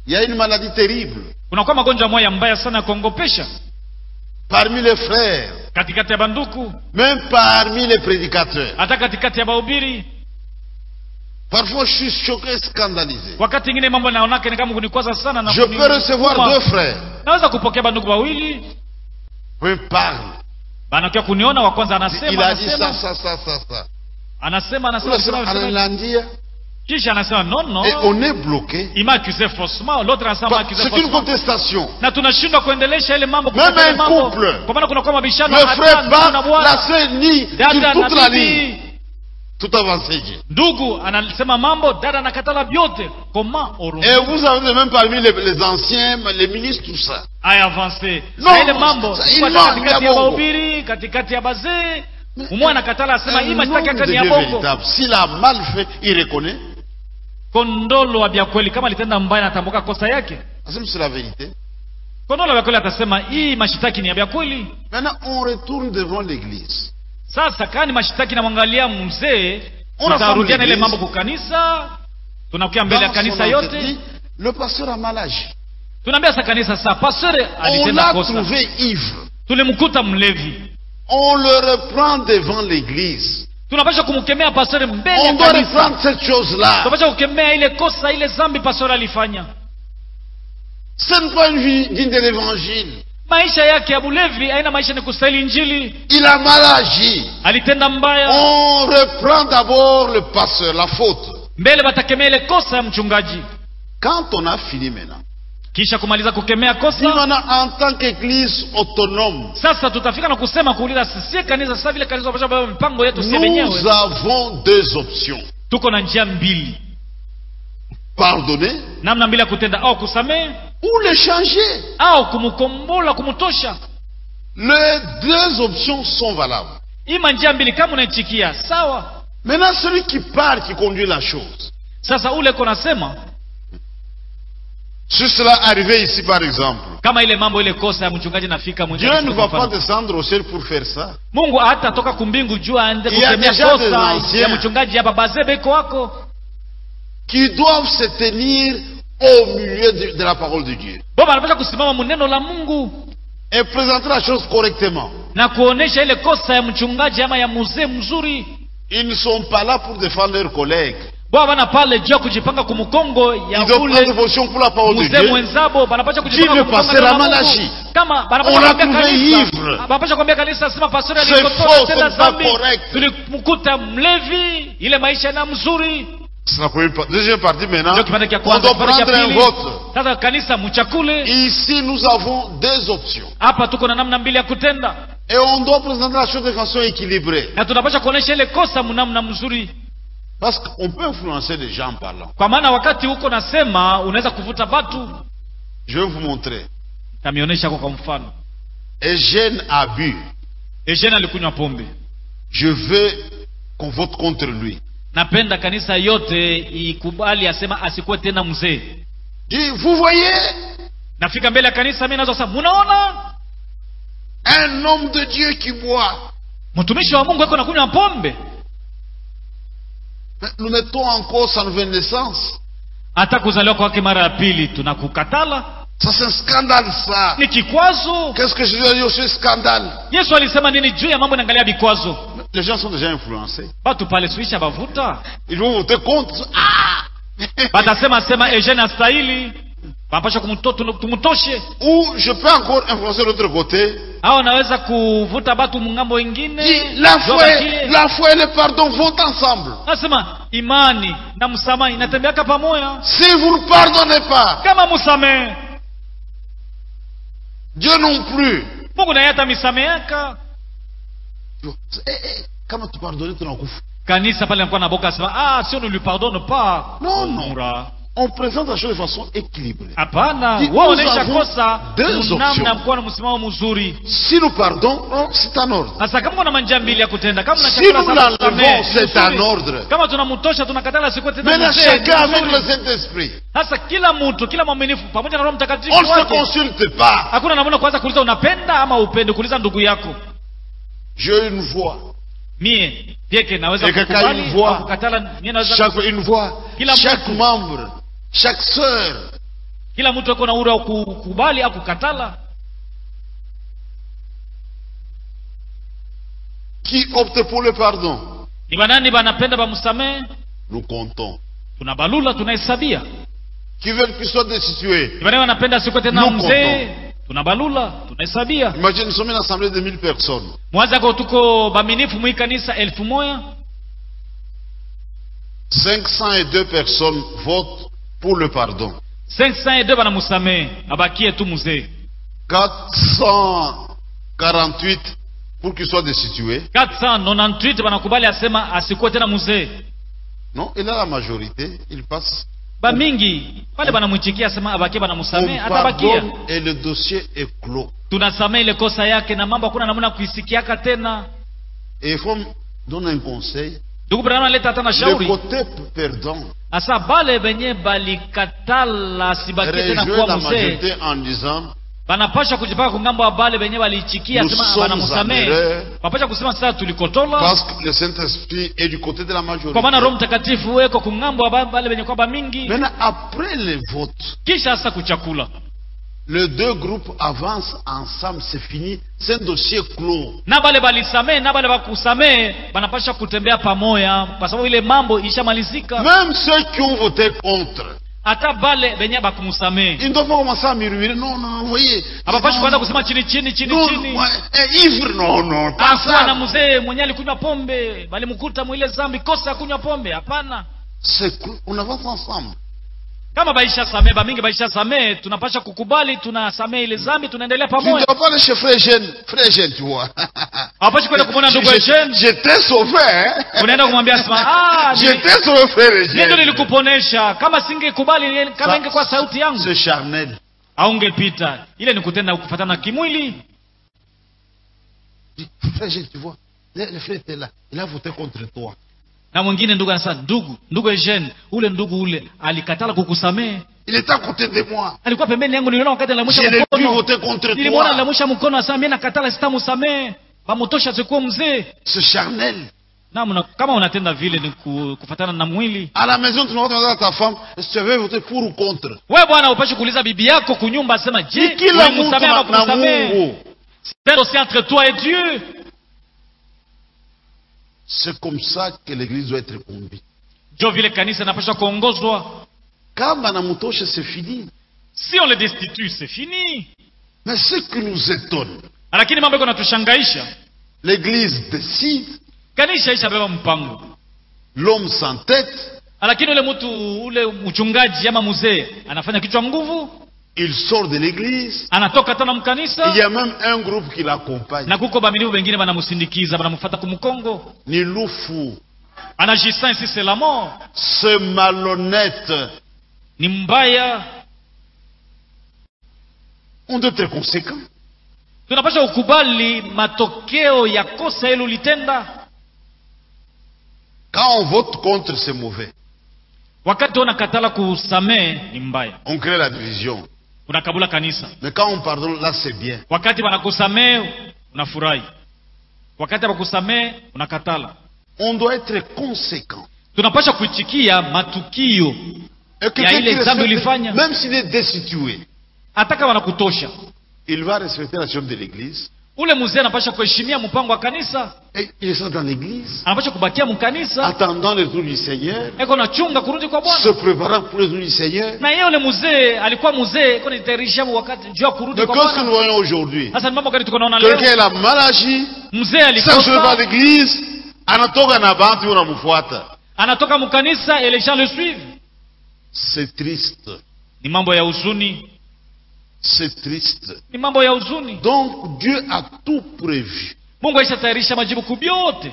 Il y a une maladie terrible kunakuwa magonjwa moya mbaya sana ya kuongopesha parmi les frères, katikati ya banduku même parmi les prédicateurs. hata katikati ya bahubiri Parfois, je suis choqué, scandalisé. wakati ingine mambo naonake ni kama kunikwaza sana na Je peux kuni- recevoir kuma. deux frères. naweza kupokea banduku wawili Un parle. banakia kuniona wa kwanza Il anasema a dit ça, anasema ça, ça, ça, ça. anasema Vous anasema le savez, anasema, à anasema l'India, kisha anasema non non et on est bloqué. il m'a accusé faussement l'autre anasema m'a Bah, accusé C'est une faussement contestation. na tunashindwa kuendelesha ile mambo Même kutetea un mambo. couple. kwa maana kunakuwa mabishano Le hata frère ndugu na bat, bwana la sœur nie dada sur na toute la ligne. bibi Tout avancé. Dieu. ndugu anasema mambo dada anakatala vyote comment orungu Et vous avez même parmi les, les anciens, les ministres, tout ça. aya avance No, na ile mambo sa- iko hata imam katikati ya ya bongo. bahubiri katikati ya bazee umwe anakatala asema hii Un mashtaka homme yake de ni ya Dieu bongo véritable, s'il a mal fait, il reconnaît. kondolo wa vya kweli kama alitenda mbaya natambuka kosa yake Parce que c'est la vérité. kondolo wa vya kweli atasema hii mashitaki ni ya vya kweli Maintenant, on retourne devant l'église. sasa kani mashitaki namwangalia mzee Unasema tutarudiana ile l'église. mambo kukanisa tunakuya mbele ya Dans son kanisa yote entité, le pasteur a mal agi. tunaambia sa kanisa saa pasere On alitenda l'a kosa trouvé ivre. tulimkuta mlevi On le reprend devant l'église. tunapasha kumkemea pasere mbele On ya doit kanisa reprendre cette chose-là. tunapasha kukemea ile kosa ile zambi pasere alifanya Ce n'est pas une vie digne de l'évangile. maisha yake ya bulevi aina maisha ni kustahili injili Il a mal agi. alitenda mbaya On reprend d'abord le pasteur, la faute. mbele batakemea ile kosa ya mchungaji Quand on a fini maintenant, kisha kumaliza kukemea nous kosa maintenant, en tant qu'église autonome, sasa tutafika na kusema kuuliza sisie kanisa sasa vile kanisa tunapasha kubeba mipango yetu sie nous wenyewe avons deux options. tuko na njia mbili Pardonner namna mbili ya kutenda au kusamehe ou le changer. au kumkombola kumtosha Les deux options sont valables. ima njia mbili kama unaichikia sawa Maintenant, celui qui parle, qui conduit la chose. sasa ule ko nasema Si cela arrivait ici, par exemple, kama ile mambo ile kosa ya mchungaji nafika Dieu mwenyewe ne va pas descendre au ciel pour faire ça. mungu hatatoka kumbingu juu aende Il y a kukemea déjà des kosa anciens. ya mchungaji hapa bazebeko wako Qui doivent se tenir au milieu de, de la parole de Dieu. baba anapasha kusimama muneno la mungu Et présenter la chose correctement. na kuonesha ile kosa ya mchungaji ama ya mzee mzuri Ils ne sont pas là pour défendre leurs collègues. bwana bana pale juu ya kujipanga kumkongo Ils ya doivent prendre ule position pour la parole de mzee Dieu. mwenzabo banapasha Jive kujipanga kumkonga pasteur neno la Amalashi. Mungu. kama On banapasha l'a kuambia trouvé kanisa ivre. banapasha kuambia kanisa sema pastori C'est alikotoa faux, tena c'est pas zambi correct. tulimkuta mlevi ile maisha na mzuri C'est la première partie. Deuxième partie maintenant. ndio kipande cha On kwanza doit kipande cha prendre un pili vote. sasa kanisa mchakule Ici, nous avons deux options. hapa tuko na namna mbili ya kutenda Et on doit présenter la chose de façon équilibrée. na tunapasha kuonesha ile kosa mnamna mzuri Parce qu'on peut influencer les gens en parlant. kwa maana wakati huko nasema unaweza kuvuta batu Je vais vous montrer. tamionyesha kwa kwa mfano Eugène a bu. Eugene alikunywa pombe Je veux qu'on vote contre lui. napenda kanisa yote ikubali asema asikuwe tena mzee Dis, vous voyez, nafika mbele ya kanisa mi naweza sema munaona un homme de Dieu qui boit. mtumishi wa mungu eko nakunywa pombe Mais Nous mettons en cause sa nouvelle naissance. hata kuzaliwa kwake mara ya pili tunakukatala Ça, c'est un scandale, ça. ni kikwazo Qu'est-ce que je dis aussi un scandale yesu alisema nini juu ya mambo inaangalia vikwazo Les gens sont déjà influencés. batu pale suisha bavuta Ils vont voter contre. Ah batasema sema Eugene astahili panapasha tumutoshe Ou je peux encore influencer l'autre côté. au naweza kuvuta batu mungambo wengine Dis, la Ndio foi, bakie. la foi et le pardon vont ensemble. nasema imani na msamaha inatembeaka pamoja Si vous ne pardonnez pas, kama musamehe Dieu non plus. mungu naye hata misameaka Eh, eh, kama tupardonne tunakufa. kanisa pale nakuwa na boka asema ah si on ne lui pardonne pas Non, non. Mura. On présente la chose de façon équilibrée. hapana Dis, wewe nous unaisha avons kosa deux namna options. mkuwa na msimamo mzuri Si nous pardonnons, c'est en ordre. sasa kama kuna manjia mbili ya kutenda kama na Si chakula nous za kusamehe, l'enlevons, c'est nzuri. en ordre. kama tunamtosha tunakatala siku tena Maintenant, mzee, chacun avec nzuri. le Saint-Esprit. sasa kila mtu kila mwaminifu pamoja na roho mtakatifu On ne se wake consulte pas. hakuna namna kwanza kuuliza unapenda ama upende kuuliza ndugu yako J'ai une voix. mie pyeke naweza Et quelqu'un kukubali une voix. au kukatala mie naweza Chaque, une voix. Kila Chaque mtu. membre. Chaque sœur. kila mtu ako na uhuru wa kukubali au kukatala Qui opte pour le pardon ni banani banapenda bamsamehe Nous comptons. tunabalula tunahesabia Qui veulent qu'il soit destitué ni banani wanapenda siku tena Nous mzee tunabalula tunahesabia Imagine, nous sommes une assemblée de 1000 personnes. mwanzako tuko baminifu mwi kanisa elfu moya 502 personnes votent pour le pardon. 502 banamusamehe abakie tu mzee 448 pour qu'il soit destitué. 498 banakubali asema asikuwe tena mzee Non, il a la majorité, il passe. bamingi pale banamwichikia asema abakie On banamusamehe atabakia pardonne et le dossier est clos. tunasamehe ile kosa yake na mambo hakuna namna kuisikiaka tena Et il faut donner un conseil. ndugu branham aleta hata na Le shauri côté perdant asa bale benye balikatala sibakie tena rejoint kuwa la mzee majorité en disant banapasha kujipaka kungambo wa bale benye balichikia Nous sema sommes en banamusamehe erreur. wapasha kusema sasa tulikotola parce que le Saint-Esprit est du côté de la majorité. kwa maana roho mtakatifu weko kungambo wa ba- bale benye kwaba mingi Maintenant, après les votes, kisha sasa kuchakula les deux groupes avancent ensemble, c'est fini, c'est un dossier clos. na bale balisamehe na bale bakusamehe banapasha kutembea pamoja kwa sababu ile mambo ishamalizika Même ceux qui ont voté contre, hata bale benye bakumusamehe ils ne doivent pas commencer à murmurer. Non, non, vous voyez. abapashi non, kuanza kusema chini chini chini non, chini ouais, eh, ivre, non, non, pas akuwa na ça. mzee mwenye alikunywa pombe balimkuta mwile zambi kosa ya kunywa pombe hapana C'est clos. On avance ensemble. kama baisha samehe bamingi baisha samehe tunapasha kukubali tunasamehe ile zambi tunaendelea Tu ne pamoja dois pas aller chez frère Eugène. Frère Eugène, tu vois. hawapashi kwenda kumwona ndugu Je- Eugene je- J'étais sauvé, hein. unaenda kumwambia sema ah ni- J'étais sauvé, frère mimi ndo Eugène. nilikuponesha kama singekubali kama Ça, ingekuwa sauti yangu C'est charnel. aungepita ile ni kutenda kufatana kimwili Dis, Frère Eugène, tu vois. Le, le frère était là. Il a voté contre toi. na mwingine ndugu anasema ndugu ndugu Eugene ule ndugu ule alikatala kukusamehe Il était à côté de moi. alikuwa pembeni yangu niliona wakati Je alilamusha l'ai vu mkono voter contre nilimwona toi. alilamusha mkono asema mimi nakatala sitamusamehe bamutosha sikuwa mzee C'est charnel. na mna, kama unatenda vile ni ku, kufatana na mwili À la maison, tu vas demander à ta femme est-ce que tu avais voté pour ou contre. we bwana upashi kuuliza bibi yako kunyumba asema je Ni kila mtu ulimsamehe na, ama na kumsamehe Mungu. c'est aussi entre toi et Dieu C'est comme ça que l'église doit être conduite. njo vile kanisa inapasha kuongozwa Quand Manamutoshe, c'est fini. si on le destitue c'est fini Mais ce qui nous étonne, lakini mambo iko natushangaisha l'église décide, kanisa ishabeba mpango l'homme s'entête, lakini ule mtu ule mchungaji ama mzee anafanya kichwa nguvu il sort de l'église. anatoka tena Il y mkanisa a même un groupe qui l'accompagne. na kuko bamilivu bengine banamusindikiza banamufata kumkongo Ni loufu, anagissant ici c'est la mort ce malhonnête. ni mbaya On doit être conséquent. tunapasha kukubali matokeo ya kosa hilo litenda Quand on vote contre, c'est mauvais. wakati unakatala kusamehe ni mbaya On crée la division. unakabula kanisa Mais quand on pardonne, là, c'est bien. wakati wanakusamehe unafurahi wakati wakusamehe unakatala On doit être conséquent. tunapasha kuitikia matukio Et Ya quelqu'un ile qui zambi respecte- ulifanya. même s'il est destitué, hata kama wanakutosha il va respecter la chambre de l'église. ule mzee anapasha kuheshimia mpango wa kanisa Et il reste dans l'église, anapasha kubakia mkanisa attendant le retour du Seigneur, eko nachunga kurudi kwa se bwana préparant pour le retour du Seigneur. na yeye ule mzee alikuwa mzee eko nitayarisha wakati juu ya kurudi Mais kwa qu'est-ce que nous bwana voyons aujourd'hui sasa ni mambo gani tuko naona Quelqu'un leo a mal agi, mzee s'enchaîne pas alikosa l'église, anatoka na bantu unamfuata. anatoka mkanisa et les gens le suivent C'est triste. ni mambo ya huzuni C'est triste. ni mambo ya huzuni Donc Dieu a tout prévu. mungu aishatayarisha majibu kubyote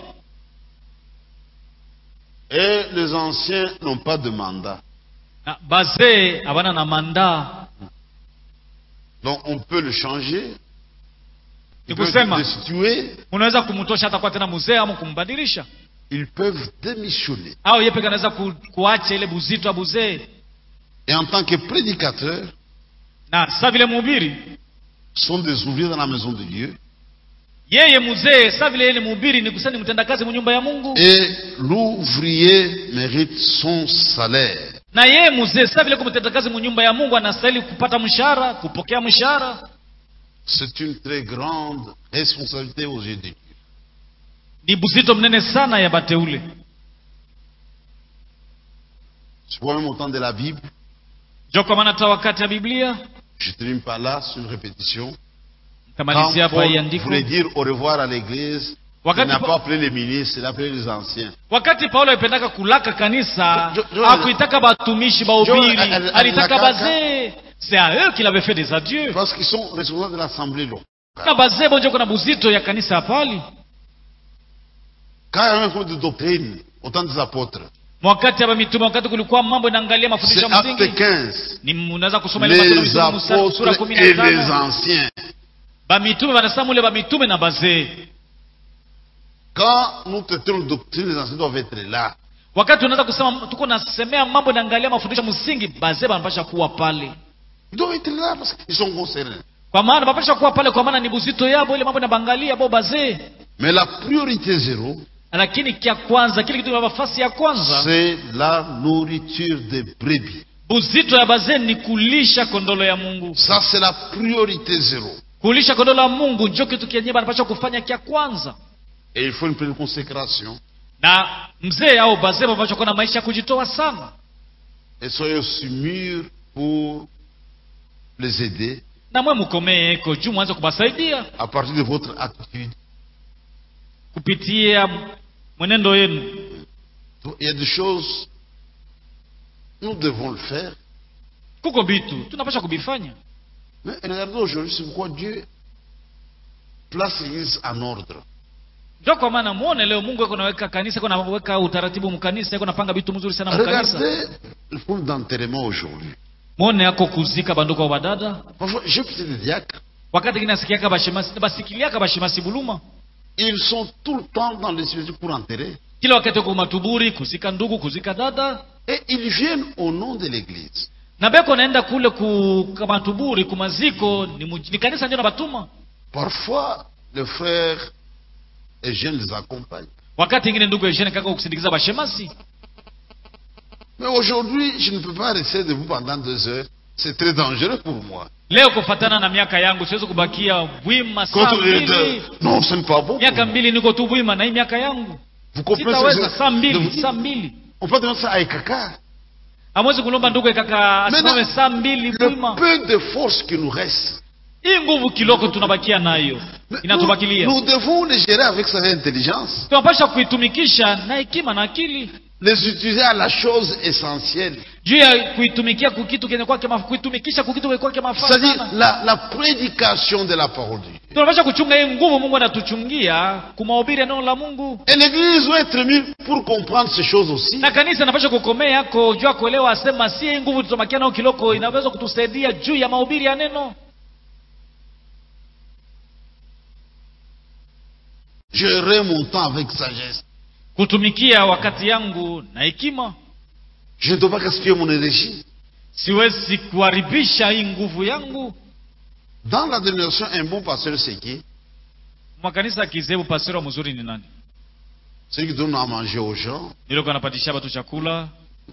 Et les anciens n'ont pas de mandat. na bazee havana na mandaa Donc on peut le changer. ni Ils peuvent kusema le destituer. unaweza kumtosha hata kuwa tena mzee ama kumbadilisha Ils peuvent démissionner. au yeye peke anaweza ku, kuacha ile buzito ya buzee Et en tant que prédicateurs, na sa vile mhubiri sont des ouvriers dans la maison de Dieu. yeye mzee sa vile yeye ni mhubiri ni kusema ni mtendakazi mu nyumba ya mungu Et l'ouvrier mérite son salaire. na yeye mzee saa vile kumtenda kazi munyumba ya mungu anastahili kupata mshahara kupokea mshahara C'est une très grande responsabilité aux yeux de Dieu. ni buzito mnene sana ya bateule Je vois même au temps de la Bible, jo kwa maana hata wakati ya biblia je termine par là, sur une répétition. Quand kamalizia hapa hii Paul andiko voulait dire au revoir à l'église, il wakati, n'a Pa- pas appelé les ministres, il a appelé les anciens. wakati paulo alipendaka kulaka kanisa Jo- jo- akuitaka batumishi bahubiri Jo- al- al- alitaka alakaka. bazee c'est à eux qu'il avait fait des adieux Parce qu'ils sont responsables de l'assemblée locale. na bazee bonjo kuna buzito ya kanisa ya pali Quand il y a un cours de doctrine, au temps des apôtres, wakati hapa mitume wakati kulikuwa mambo inaangalia mafundisho c'est ya acte msingi 15. ni unaweza kusoma ile Matendo ya Les Mitume mstari- sura apôtres kumi na et les tano anciens. bamitume banasema mule bamitume na bazee Quand nous traitons de doctrine, les anciens doivent être là. wakati unaweza kusema tuko nasemea mambo inaangalia mafundisho msingi bazee banapasha kuwa pale Ils doivent être là parce qu'ils sont concernés. kwa maana banapasha kuwa pale kwa maana ni buzito yabo ile mambo inabangalia bo bazee Mais la priorité zéro, lakini kia kwanza kile kitu nafasi ya kwanza c'est la nourriture des brebis. buzito ya bazee ni kulisha kondolo ya mungu Ça, c'est la priorité zéro. kulisha kondolo ya mungu njo kitu kenye banapasha kufanya kia kwanza Et il faut une pleine consécration. na mzee au bazee banapasha kuwa na maisha ya kujitoa sana Et soyez aussi mûrs pour les aider na mwe mukomee eko juu mwanze kubasaidia à partir de votre attitude. kupitia mwenendo yenu Donc, il y a des choses, nous devons le faire. kuko vitu tunapasha kubifanya Mais regardez aujourd'hui, c'est pourquoi Dieu place l'Église en ordre. ndio kwa maana muone leo mungu eko naweka kanisa eko naweka utaratibu mkanisa eko napanga vitu mzuri sana mkanisa Regardez le problème d'enterrement aujourd'hui. muone yako kuzika banduku wa badada Parfois, j'ai peut-être des diacres. wakati kini nasikiaka bashemasi basikiliaka bashemasi buluma Ils sont tout le temps dans les cimetières pour enterrer. kila wakati wako matuburi kuzika ndugu kuzika dada Et ils viennent au nom de l'Église. na beko naenda kule ku matuburi kumaziko ni, muj- ni kanisa ndio nabatuma Parfois, le frère et jeunes les accompagnent. wakati ingine ndugu eshene kaka kusindikiza bashemasi Mais aujourd'hui, je ne peux pas rester debout pendant deux heures. C'est très dangereux pour moi. leo kufatana na miaka yangu siwezi kubakia bwima saa Quand on est mbili de... Non, ce n'est pas bon. pour miaka moi. mbili niko tu bwima na hii miaka yangu Vous comprenez ce sitaweza que saa je- de mbili vous dire saa mbili On peut demander ça à Ekaka. hamwezi kulomba ndugu ekaka asimame Maintenant, saa mbili Le bwima peu de force qui nous reste, hii nguvu kiloko tunabakia nayo nous, inatubakilia nous devons les gérer avec sa intelligence, tunapasha kuitumikisha na hekima na akili les utiliser à la chose essentielle. juu ya kuitumikia kukitu kenye kwake maf- kuitumikisha kukitu kenye kwake mafaa C'est-à-dire sana la, la prédication de la parole de Dieu. tunapasha kuchunga hii nguvu mungu anatuchungia kumahubiri ya neno la mungu Et l'Église doit être mise pour comprendre ces choses aussi. na kanisa inapasha kukomea yako juu ya kuelewa asema si hii nguvu tutamakia nao kiloko inaweza kutusaidia juu ya mahubiri ya neno Gérer mon temps avec sagesse. kutumikia wakati yangu na hekima Je ne dois pas gaspiller mon énergie. siwezi kuharibisha hii nguvu yangu Dans la dénomination, un bon pasteur, c'est qui makanisa ya kizebu pasero mzuri ni nani Celui qui donne à manger aux gens. nilikuwa napatisha watu chakula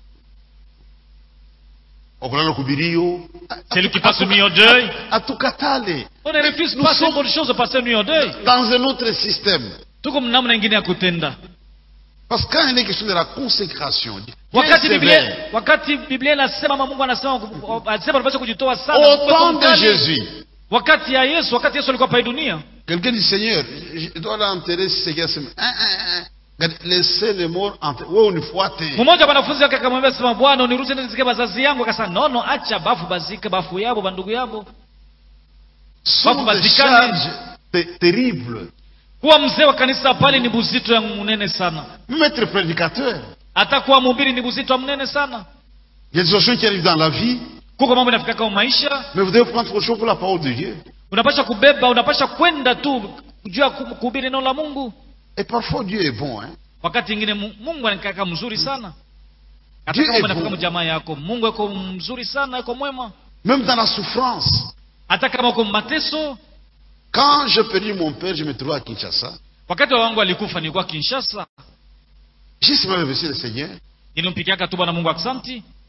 Okolala kubirio. celui qui passe nuit au deuil Atukatale. on ne refuse Nous pas sommes- ces bonnes choses de passer nuit au deuil Dans un autre système. tuko namna ingine ya kutenda Parce que quand il est question de la consécration, Dieu wakati est biblia sévère. wakati biblia inasema ama mungu anasema anasema unapaswa kujitoa sana Au Mungu temps de mkali. Jésus, wakati ya yesu wakati yesu alikuwa pa hii dunia quelqu'un dit Seigneur, je je dois l'enterrer si c'est qu'il y a ce- Hein, hein, hein. Regarde, Laissez les morts enterrer. Ouais, on faut attendre. mmoja wa wanafunzi wake akamwambia sema bwana uniruhusu nende nizike bazazi yangu akasema nono acha bafu bazike bafu yabo bandugu yabo Ce sont Papa des Vatican. charges ter- terribles. kuwa mzee wa kanisa pale ni buzito ya munene sana Même être prédicateur. hata kuwa mhubiri ni buzito wa mnene sana Il y a des choses qui arrivent dans la vie, kuko mambo inafika kama maisha mais vous devez prendre autre chose pour la parole de Dieu. unapasha kubeba unapasha kwenda tu juu ya ku- kuhubiri neno la mungu Et parfois Dieu est bon. Hein? wakati ingine Mu- mungu anakaa mzuri sana hata Dieu kama est unafika bon. mjamaa yako mungu yuko mzuri sana yuko mwema Même dans la souffrance. hata kama uko mateso Quand j'ai perdu mon père, je me trouvais à Kinshasa. wakati wa wangu alikufa nilikuwa kinshasa J'ai simplement remercié le Seigneur. nilimpikiaka tu bwana mungu aksanti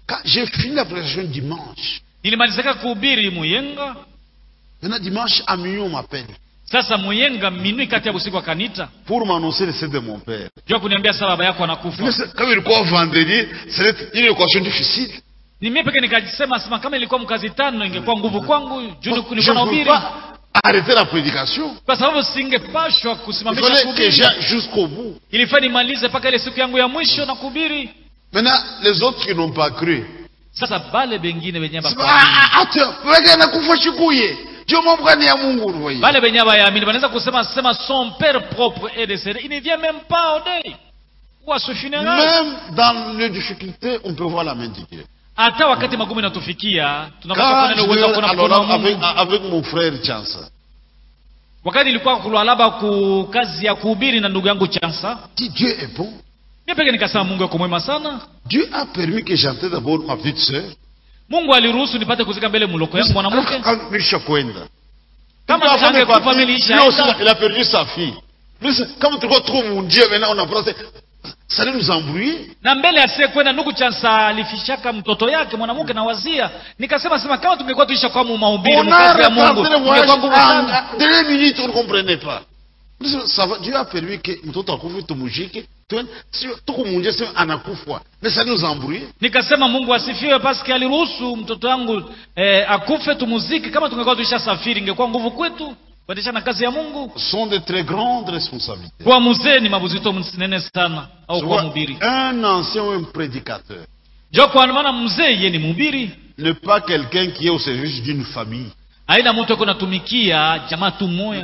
Quand j'ai fini la prédication dimanche, nilimalizika kuhubiri muyenga maintenant dimanche à minuit on m'appelle sasa muyenga minui kati ya usiku akanita pour m'annoncer le décès de mon père. jua kuniambia saa baba yako anakufa Mais c'est- Comme il quoi vendredi, c'est une équation difficile. ni mimi peke nikasema sema kama ilikuwa mkazi tano ingekuwa nguvu kwangu juu Donc, je nilikuwa na ne peux ubiri pas arrêter la prédication. kwa sababu singepashwa Il kusimamisha fallait que kuhubiri j'aille jusqu'au bout. ilifaa nimalize mpaka ile siku yangu ya mwisho na kuhubiri Maintenant, les autres qui n'ont pas cru, sasa bale bengine wenye c'est bako- pas, ah, ah, attends, wewe nakufa chikuye. Dieu m'envoie ya Mungu, vous voyez. bale benye bayaamini banaweza kusema sema son père propre est décédé il ne vient même pas au deuil ou à ce funérail Même dans les difficultés, on peut voir la main de Dieu. hata wakati magumu inatufikia tunapata Quand kuona ile uwezo wa je, kuona alors mkono wa là, avec, Mungu avec mon frère Chansa, wakati nilikuwa kulwalaba ku kazi ya kuhubiri na ndugu yangu Chansa dit Dieu est bon. mimi peke nikasema Mungu yuko mwema sana Dieu a permis que j'enterre d'abord ma petite sœur. Mungu aliruhusu nipate kuzika mbele muloko yangu mwanamke Quand Milisha Kwenda. kama Puis, avant de angekufa partir, mimi lui aussi, nilishaenda il a perdu sa fille. Plus, comme tu vois trop mon Dieu, maintenant on apprend, c'est- ça allait nous embrouiller. na mbele asiye kwenda ndugu Chansa alifishaka mtoto yake mwanamke na wazia nikasema sema kama tungekuwa tuisha kwa mu mahubiri On a mkazi ya Mungu retardé le voyage ingekuwa nguvu sana en dernière minute, on ne comprenait pas. Plus, ça va, Dieu a permis que mtoto akufe tumujike, tuone, sio tuko munje sio anakufa. Mais ça allait nous embrouiller. nikasema Mungu asifiwe paske aliruhusu mtoto wangu eh, akufe tumuziki kama tungekuwa tuisha safiri ingekuwa nguvu kwetu kuendesha na kazi ya Mungu Ce sont de très grandes responsabilités. kuwa mzee ni mabuzito mnene sana au Tu kuwa vois, mhubiri un ancien ou un prédicateur jo kwa maana mzee ye ni mhubiri n'est pas quelqu'un qui est au service d'une famille. aina mtu ako natumikia jamaa tu moya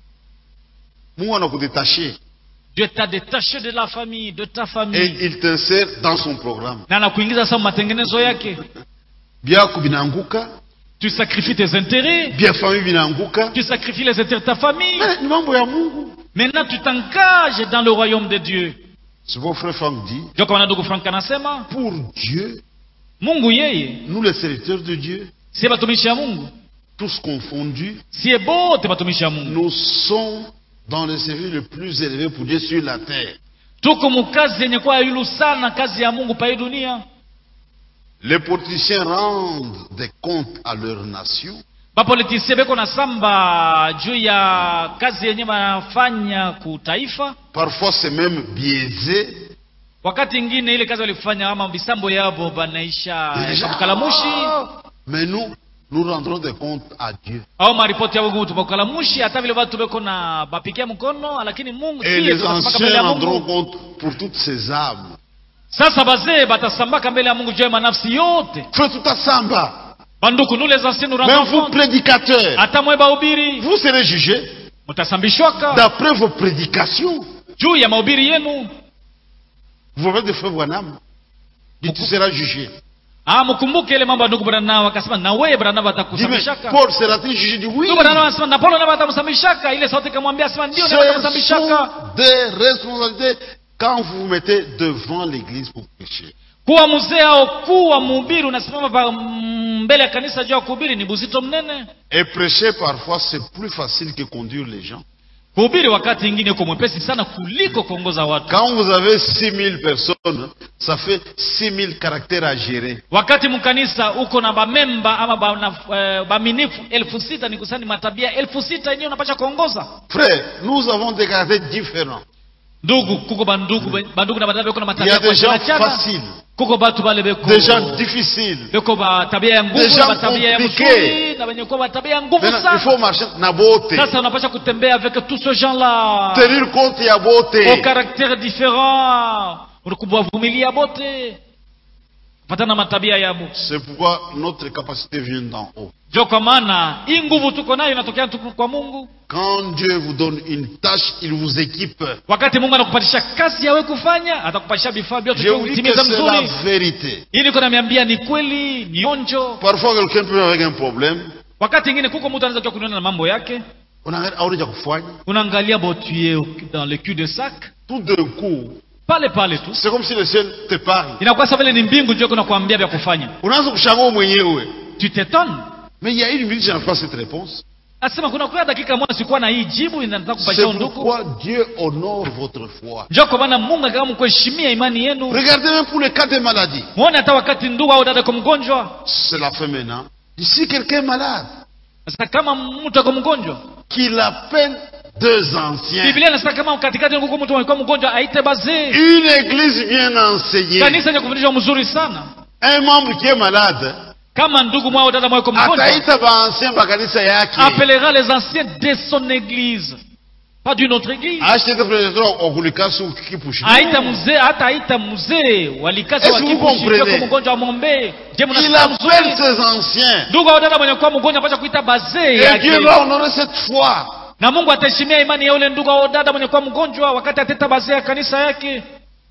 Mungu anakudétaché Dieu t'a détaché de la famille de ta et famille il t'insère dans son programme. na anakuingiza sasa matengenezo yake Byako binaanguka, tu sacrifies tes intérêts bia famille binaanguka. tu sacrifies les intérêts de ta famille Mais ni mambo ya Mungu. maintenant tu t'engages dans le royaume de Dieu C'est mon frère Franck dit, jo kama ndugu Frank anasema pour Dieu, Mungu yeye nous les serviteurs de Dieu, sie batumishi ya Mungu tous confondus, sie bote batumishi ya Mungu nous sommes dans le service le plus élevé pour Dieu sur la terre. tuko mukazi yenye kuwa yulu sana kazi ya Mungu pa hii dunia Les politiciens rendent des comptes à leur nation. bapolitisie beko na samba juu ya kazi yenye banafanya kutaifa Parfois, c'est même biaisé. wakati ingine ile kazi walifanya ama bisambo yabo banaisha Et déjà, bukalamushi ah, Mais nous, nous rendrons des comptes à Dieu. au maripoti yabo ngumu tubakalamushi hata vile batu beko na bapikia mkono lakini Mungu Et sie les tutasambaka mbele anciens ya rendront Mungu compte pour toutes ces âmes. sasa bazee batasambaka mbele ya Mungu juu ya manafsi yote Faites tout à Samba. banduku nous les anciens nous Même rendons vous, compte prédicateurs, hata mwe bahubiri vous serez jugés mutasambishwaka d'après vos prédications. juu ya mahubiri yenu Vous avez des frères Branham. dit, Tu seras jugé. ah mkumbuke ile mambo ya ndugu Branham akasema na wewe Branham Dis, mais atakusambishaka Paul sera-t-il jugé dit oui. ndugu Branham anasema na Paulo naye atamsambishaka ile sauti ikamwambia asema ndio naye Ce atamsambishaka sont des responsabilités quand vous vous mettez devant l'église pour prêcher. kuwa mzee au kuwa mhubiri unasimama pa- mm, mbele ya kanisa juu ya kuhubiri ni buzito mnene Et prêcher, parfois, c'est plus facile que conduire les gens. kuhubiri wakati ingine uko mwepesi sana kuliko kuongoza watu Quand vous avez 6000 personnes, ça fait 6000 caractères à gérer. wakati mkanisa uko na bamemba ama bana- eh, baminifu elfu sita ni kusani matabia elfu sita yenyewe unapasha kuongoza Frère, nous avons des caractères différents. ndugu kuko bandugu bandugu na badada beko na Il y matabia a kwa des gens chana chana faciles, kuko batu bale beko des gens difficiles. beko ba tabia ya nguvu Des na gens batabia ya compliqués. mzuri na wenye kuwa batabia ya nguvu Maintenant, il sana faut marcher na beauté. sasa unapasha kutembea avec tous ces gens là Tenir compte ya au beauté. caractère différent kuwavumilia bote patana na matabia yabo C'est pourquoi notre capacité vient d'en haut. jo kwa maana hii nguvu tuko nayo inatokea tu kwa mungu Quand Dieu vous donne une tâche, il vous équipe. wakati mungu anakupatisha kazi yawe kufanya atakupatisha vifaa vyote Je vya vous dis que kutimiza c'est la mzuri vérité. hii niko namiambia ni kweli ni onjo Parfois, quelqu'un peut avec un problème. wakati ingine kuko mtu anaweza kuwa kuniona na mambo yake unaangalia aone cha kufanya unaangalia botuye dans le cul de sac tout d'un coup pale pale tu c'est comme si le ciel te parle inakuwa sa vile ni mbingu ndio kunakwambia vya kufanya unaanza kushangaa wewe mwenyewe tu t'étonnes mais il y a une minute je n'ai pas cette réponse asema kuna kwa dakika moja sikuwa na hii jibu inataka C'est kupatia ndugu pourquoi Dieu honore votre foi. njo kwa maana mungu akitaka mkuheshimia imani yenu Regardez même pour les cas de maladie. mwone hata wakati ndugu au dada kwa mgonjwa C'est la fin maintenant. Si quelqu'un est malade, sasa kama mtu ako mgonjwa qu'il appelle deux anciens. biblia inasema kama katikati nguku mtu alikuwa mgonjwa aite bazee Une église bien enseignée. kanisa yenye kufundishwa mzuri sana Un membre qui est malade. kama ndugu mwao dada mwao mgonjwa Ataita baansia bakanisa yake. appellera les anciens de son église pas d'une autre église Achete prédicateur okulikasi ukipushi. aita mzee hata aita mzee walikasa Est-ce que vous wakikushika comprenez? kwa mgonjwa amwombee je Il mnasikia appelle mzuri ses anciens. ndugu au dada mwenye kuwa mgonjwa apasha kuita bazee Et Dieu yake va honorer cette foi. na mungu ataheshimia imani ya ule ndugu au dada mwenye kuwa mgonjwa wakati ateta bazee ya kanisa yake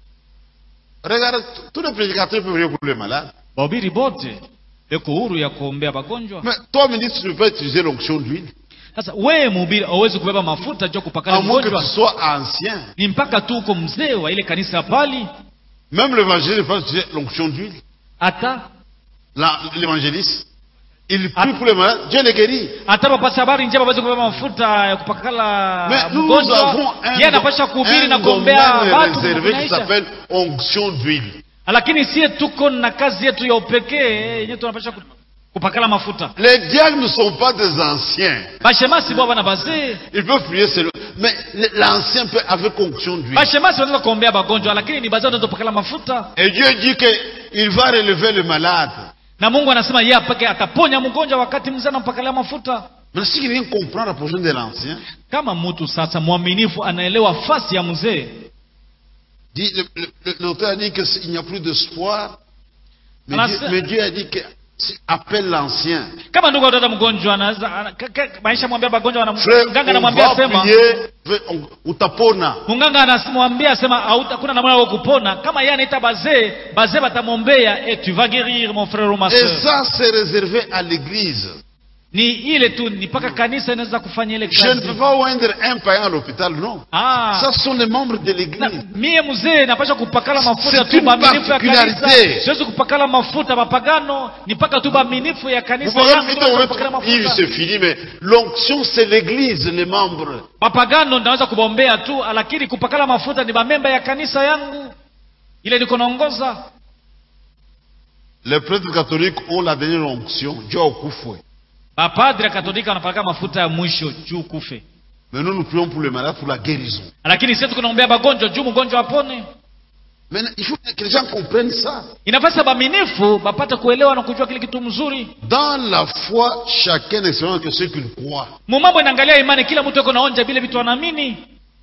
Regarde, tous les prédicateurs peuvent prier pour les malades. bahubiri bote beko huru ya kuombea bagonjwa Mais toi, ministre, tu ne peux pas utiliser l'onction d'huile. sasa wewe mhubiri hauwezi kubeba mafuta juu ya kupakana À moins que mgonjwa tu sois ancien. ni mpaka tu uko mzee wa ile kanisa ya pali Même l'évangéliste ne peut pas utiliser l'onction d'huile. hata La- L'évangéliste, il Ah. prie pour les malades. Dieu les guérit. hata wapasa habari njema waweze kubeba mafuta ya kupakala Mais nous, nous mgonjwa avons un, yeye anapasha kuhubiri na un kuombea domaine watu réservé qui kunaisha. s'appelle onction d'huile. lakini sie tuko na kazi yetu ya upekee yenyewe tunapasha ku- kupakala mafuta Les diacres ne sont pas des anciens. bashemasi bwa bana bazee Ils peuvent prier seul. Mais l'ancien peut avec onction d'huile. bashemasi wanaweza kuombea bagonjwa lakini ni bazee wanaweza kupakala mafuta Et Dieu dit qu'il va relever le malade. na mungu anasema yeye apake ataponya mgonjwa wakati mzee anampakalia mafuta Mais si quelqu'un comprend la position de l'ancien, kama mtu sasa mwaminifu anaelewa fasi ya mzee dit- le- le- le- l'auteur a dit qu'il n'y a plus d'espoir. Mais, Alors, Dieu- c'est- mais Dieu a dit que si- appelle l'ancien. kama ndugu au dada mgonjwa anaweza ana- ka- ka- maisha mwambia bagonjwa ana- Frère, mganga on anamwambia va sema prier, frère, on- utapona. munganga anamwambia asema "Hauta- hakuna namna ya kupona kama yeye anaita bazee bazee batamwombea et tu vas guérir mon frère ou ma Et soeur ça, c'est réservé à l'église. ni ile tu ni mpaka kanisa inaweza kufanya ile Je ne kazi peux pas oindre un païen à l'hôpital, non. ah Ça, ce sont les membres de na, l'église. mie mzee napasha kupakala mafuta C'est tu une baminifu ya kanisa particularité. siwezi kupakala mafuta mapagano ni mpaka tu baminifu ya Vous kanisa pouvez yangu me ndio dire, napakala Yves, mafuta c'est fini, mais l'onction, c'est l'église, les membres. mapagano naweza kubombea tu lakini kupakala mafuta ni bamemba ya kanisa yangu ile niko naongoza Les prêtres catholiques ont la dernière onction, Dieu au coup fouet. bapadri ya katolika wanapaka mafuta ya mwisho juu kufe Mais nous, nous prions pour les malades, pour la guérison. lakini sisi tukunaombea bagonjwa juu mgonjwa apone Mais il faut que les gens comprennent ça. inafasa baminifu bapate kuelewa na kujua kile kitu mzuri Dans la foi, chacun expérimente que ce qu'il croit. mumambo inaangalia imani kila mtu eko naonja vile vitu anaamini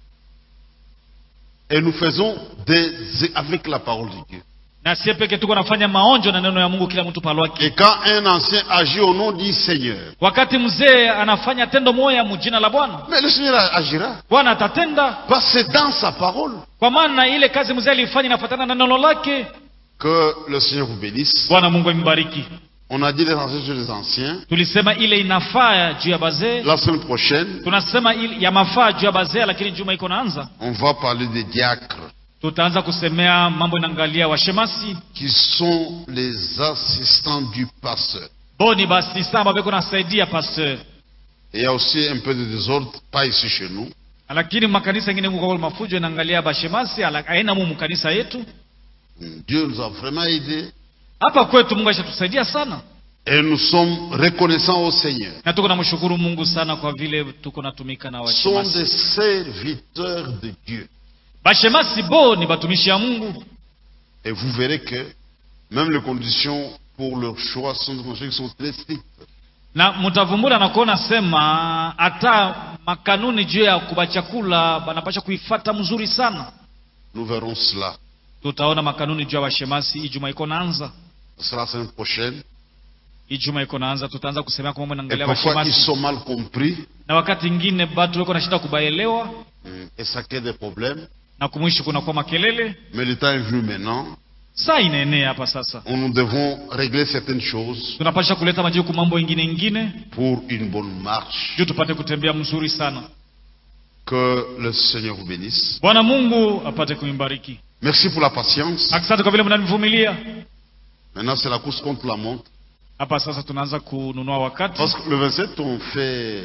Et nous faisons des, avec la parole de Dieu. na sie peke tuko nafanya maonjo na neno ya mungu kila mtu palwake Et quand un ancien agit au nom du Seigneur, wakati mzee anafanya tendo moya mujina la bwana mais le Seigneur agira. bwana atatenda Parce que c'est dans sa parole kwa maana ile kazi mzee alifanya inafatana na neno lake que le Seigneur vous bénisse. bwana mungu ambariki On a dit les anciens sur les anciens. tulisema ile inafaa juu ya bazee La semaine prochaine, tunasema ile ya mafaa juu ya bazee lakini juma iko naanza on va parler des diacres, tutaanza kusemea mambo inaangalia washemasi qui sont les assistants du pasteur. boni basi samba beko nasaidia pasteur Et il y a aussi un peu de désordre, pas ici chez nous. lakini makanisa ingine kwa mafujo inaangalia bashemasi ala- aina mu kanisa yetu Dieu nous a vraiment aidés. hapa kwetu mungu ashatusaidia sana Et nous sommes reconnaissants au Seigneur. na tuko namshukuru mungu sana kwa vile tuko natumika na sont washemasi des serviteurs de Dieu. bashemasi bo ni batumishi ya mungu Et vous verrez que même les conditions pour leur choix sont des conditions qui sont très strictes. na mtavumbula na kuona sema hata makanuni juu ya kuba chakula banapasha kuifata mzuri sana Nous verrons cela. tutaona makanuni juu ya washemasi ijuma iko naanza Ce sera la semaine prochaine. ijuma iko naanza tutaanza kusemea kwa mambo Et naangalia parfois, ils washemasi sont mal compris. na wakati ingine batu weko na shida kubaelewa hum, Et ça crée des problèmes. na kumwishi kunakuwa makelele Mais le temps est venu maintenant saa inaenea hapa sasa où nous devons régler certaines choses tunapasha kuleta majibu mambo ingine ingine pour une bonne marche. juu tupate kutembea mzuri sana Que le Seigneur vous bénisse. bwana mungu apate kuimbariki Merci pour la patience. asante kwa vile mnanivumilia Maintenant, c'est la course contre la montre. hapa sasa tunaanza kununua wakati Parce que le 27, on fait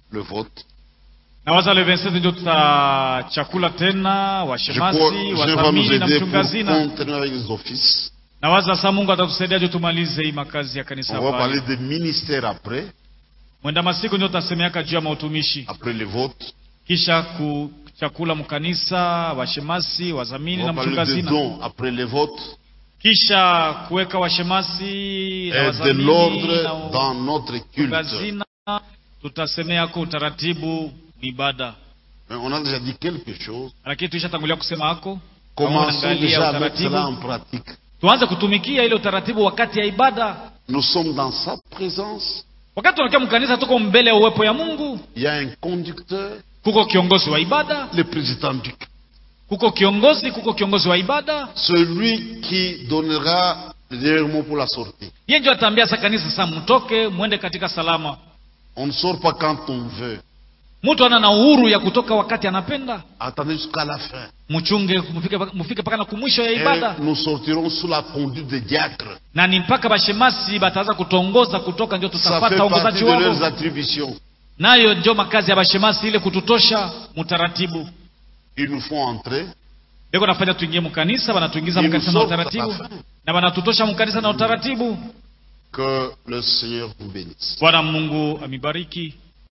le vote. na waza le 27 ndio tutachakula tena Je crois washemasi que Dieu va nous wadhamini na aider pour mchungazina continuer avec les offices. na waza saa mungu atatusaidia juu tumalize hii makazi ya kanisa On va pale. parler des ministères après, mwenda masiku ndio tutasemeaka juu ya mautumishi après le vote. kisha kuchakula mkanisa washemasi On wadhamini va na parler des mchungazina dons après le vote. kisha kuweka washemasi na Et de wadhamini l'ordre na dans notre culte. mchungazina tutasemeako utaratibu ni ibada Mais on a déjà dit quelque chose. lakini tuishatangulia kusema hako Commençons Angalia déjà à mettre utaratibu. cela en pratique. tuanze kutumikia ile utaratibu wakati ya ibada Nous sommes dans sa présence. wakati tunakia mkanisa tuko mbele ya uwepo ya mungu Il y a un conducteur, kuko kiongozi wa ibada le président du culte. kuko kiongozi kuko kiongozi wa ibada Celui qui donnera le dernier mot pour la sortie. yeye ndio ataambia sa kanisa sasa mtoke mwende katika salama On ne sort pas quand on veut. mtu ana na uhuru ya kutoka wakati anapenda Attendez jusqu'à la fin. mchunge mfike mfike mpaka na kumwisho ya Et ibada nous sortirons sous la conduite des diacres. na ni mpaka bashemasi bataanza kutongoza kutoka ndio Ça fait tutapata partie uongozaji de leurs wao attributions. nayo ndio makazi ya bashemasi ile kututosha mutaratibu Ils nous font entrer. beko nafanya tuingie mkanisa banatuingiza Ils mkanisa nous na sortent à utaratibu la fin. na banatutosha mkanisa na utaratibu Que le Seigneur vous bénisse. bwana mungu amibariki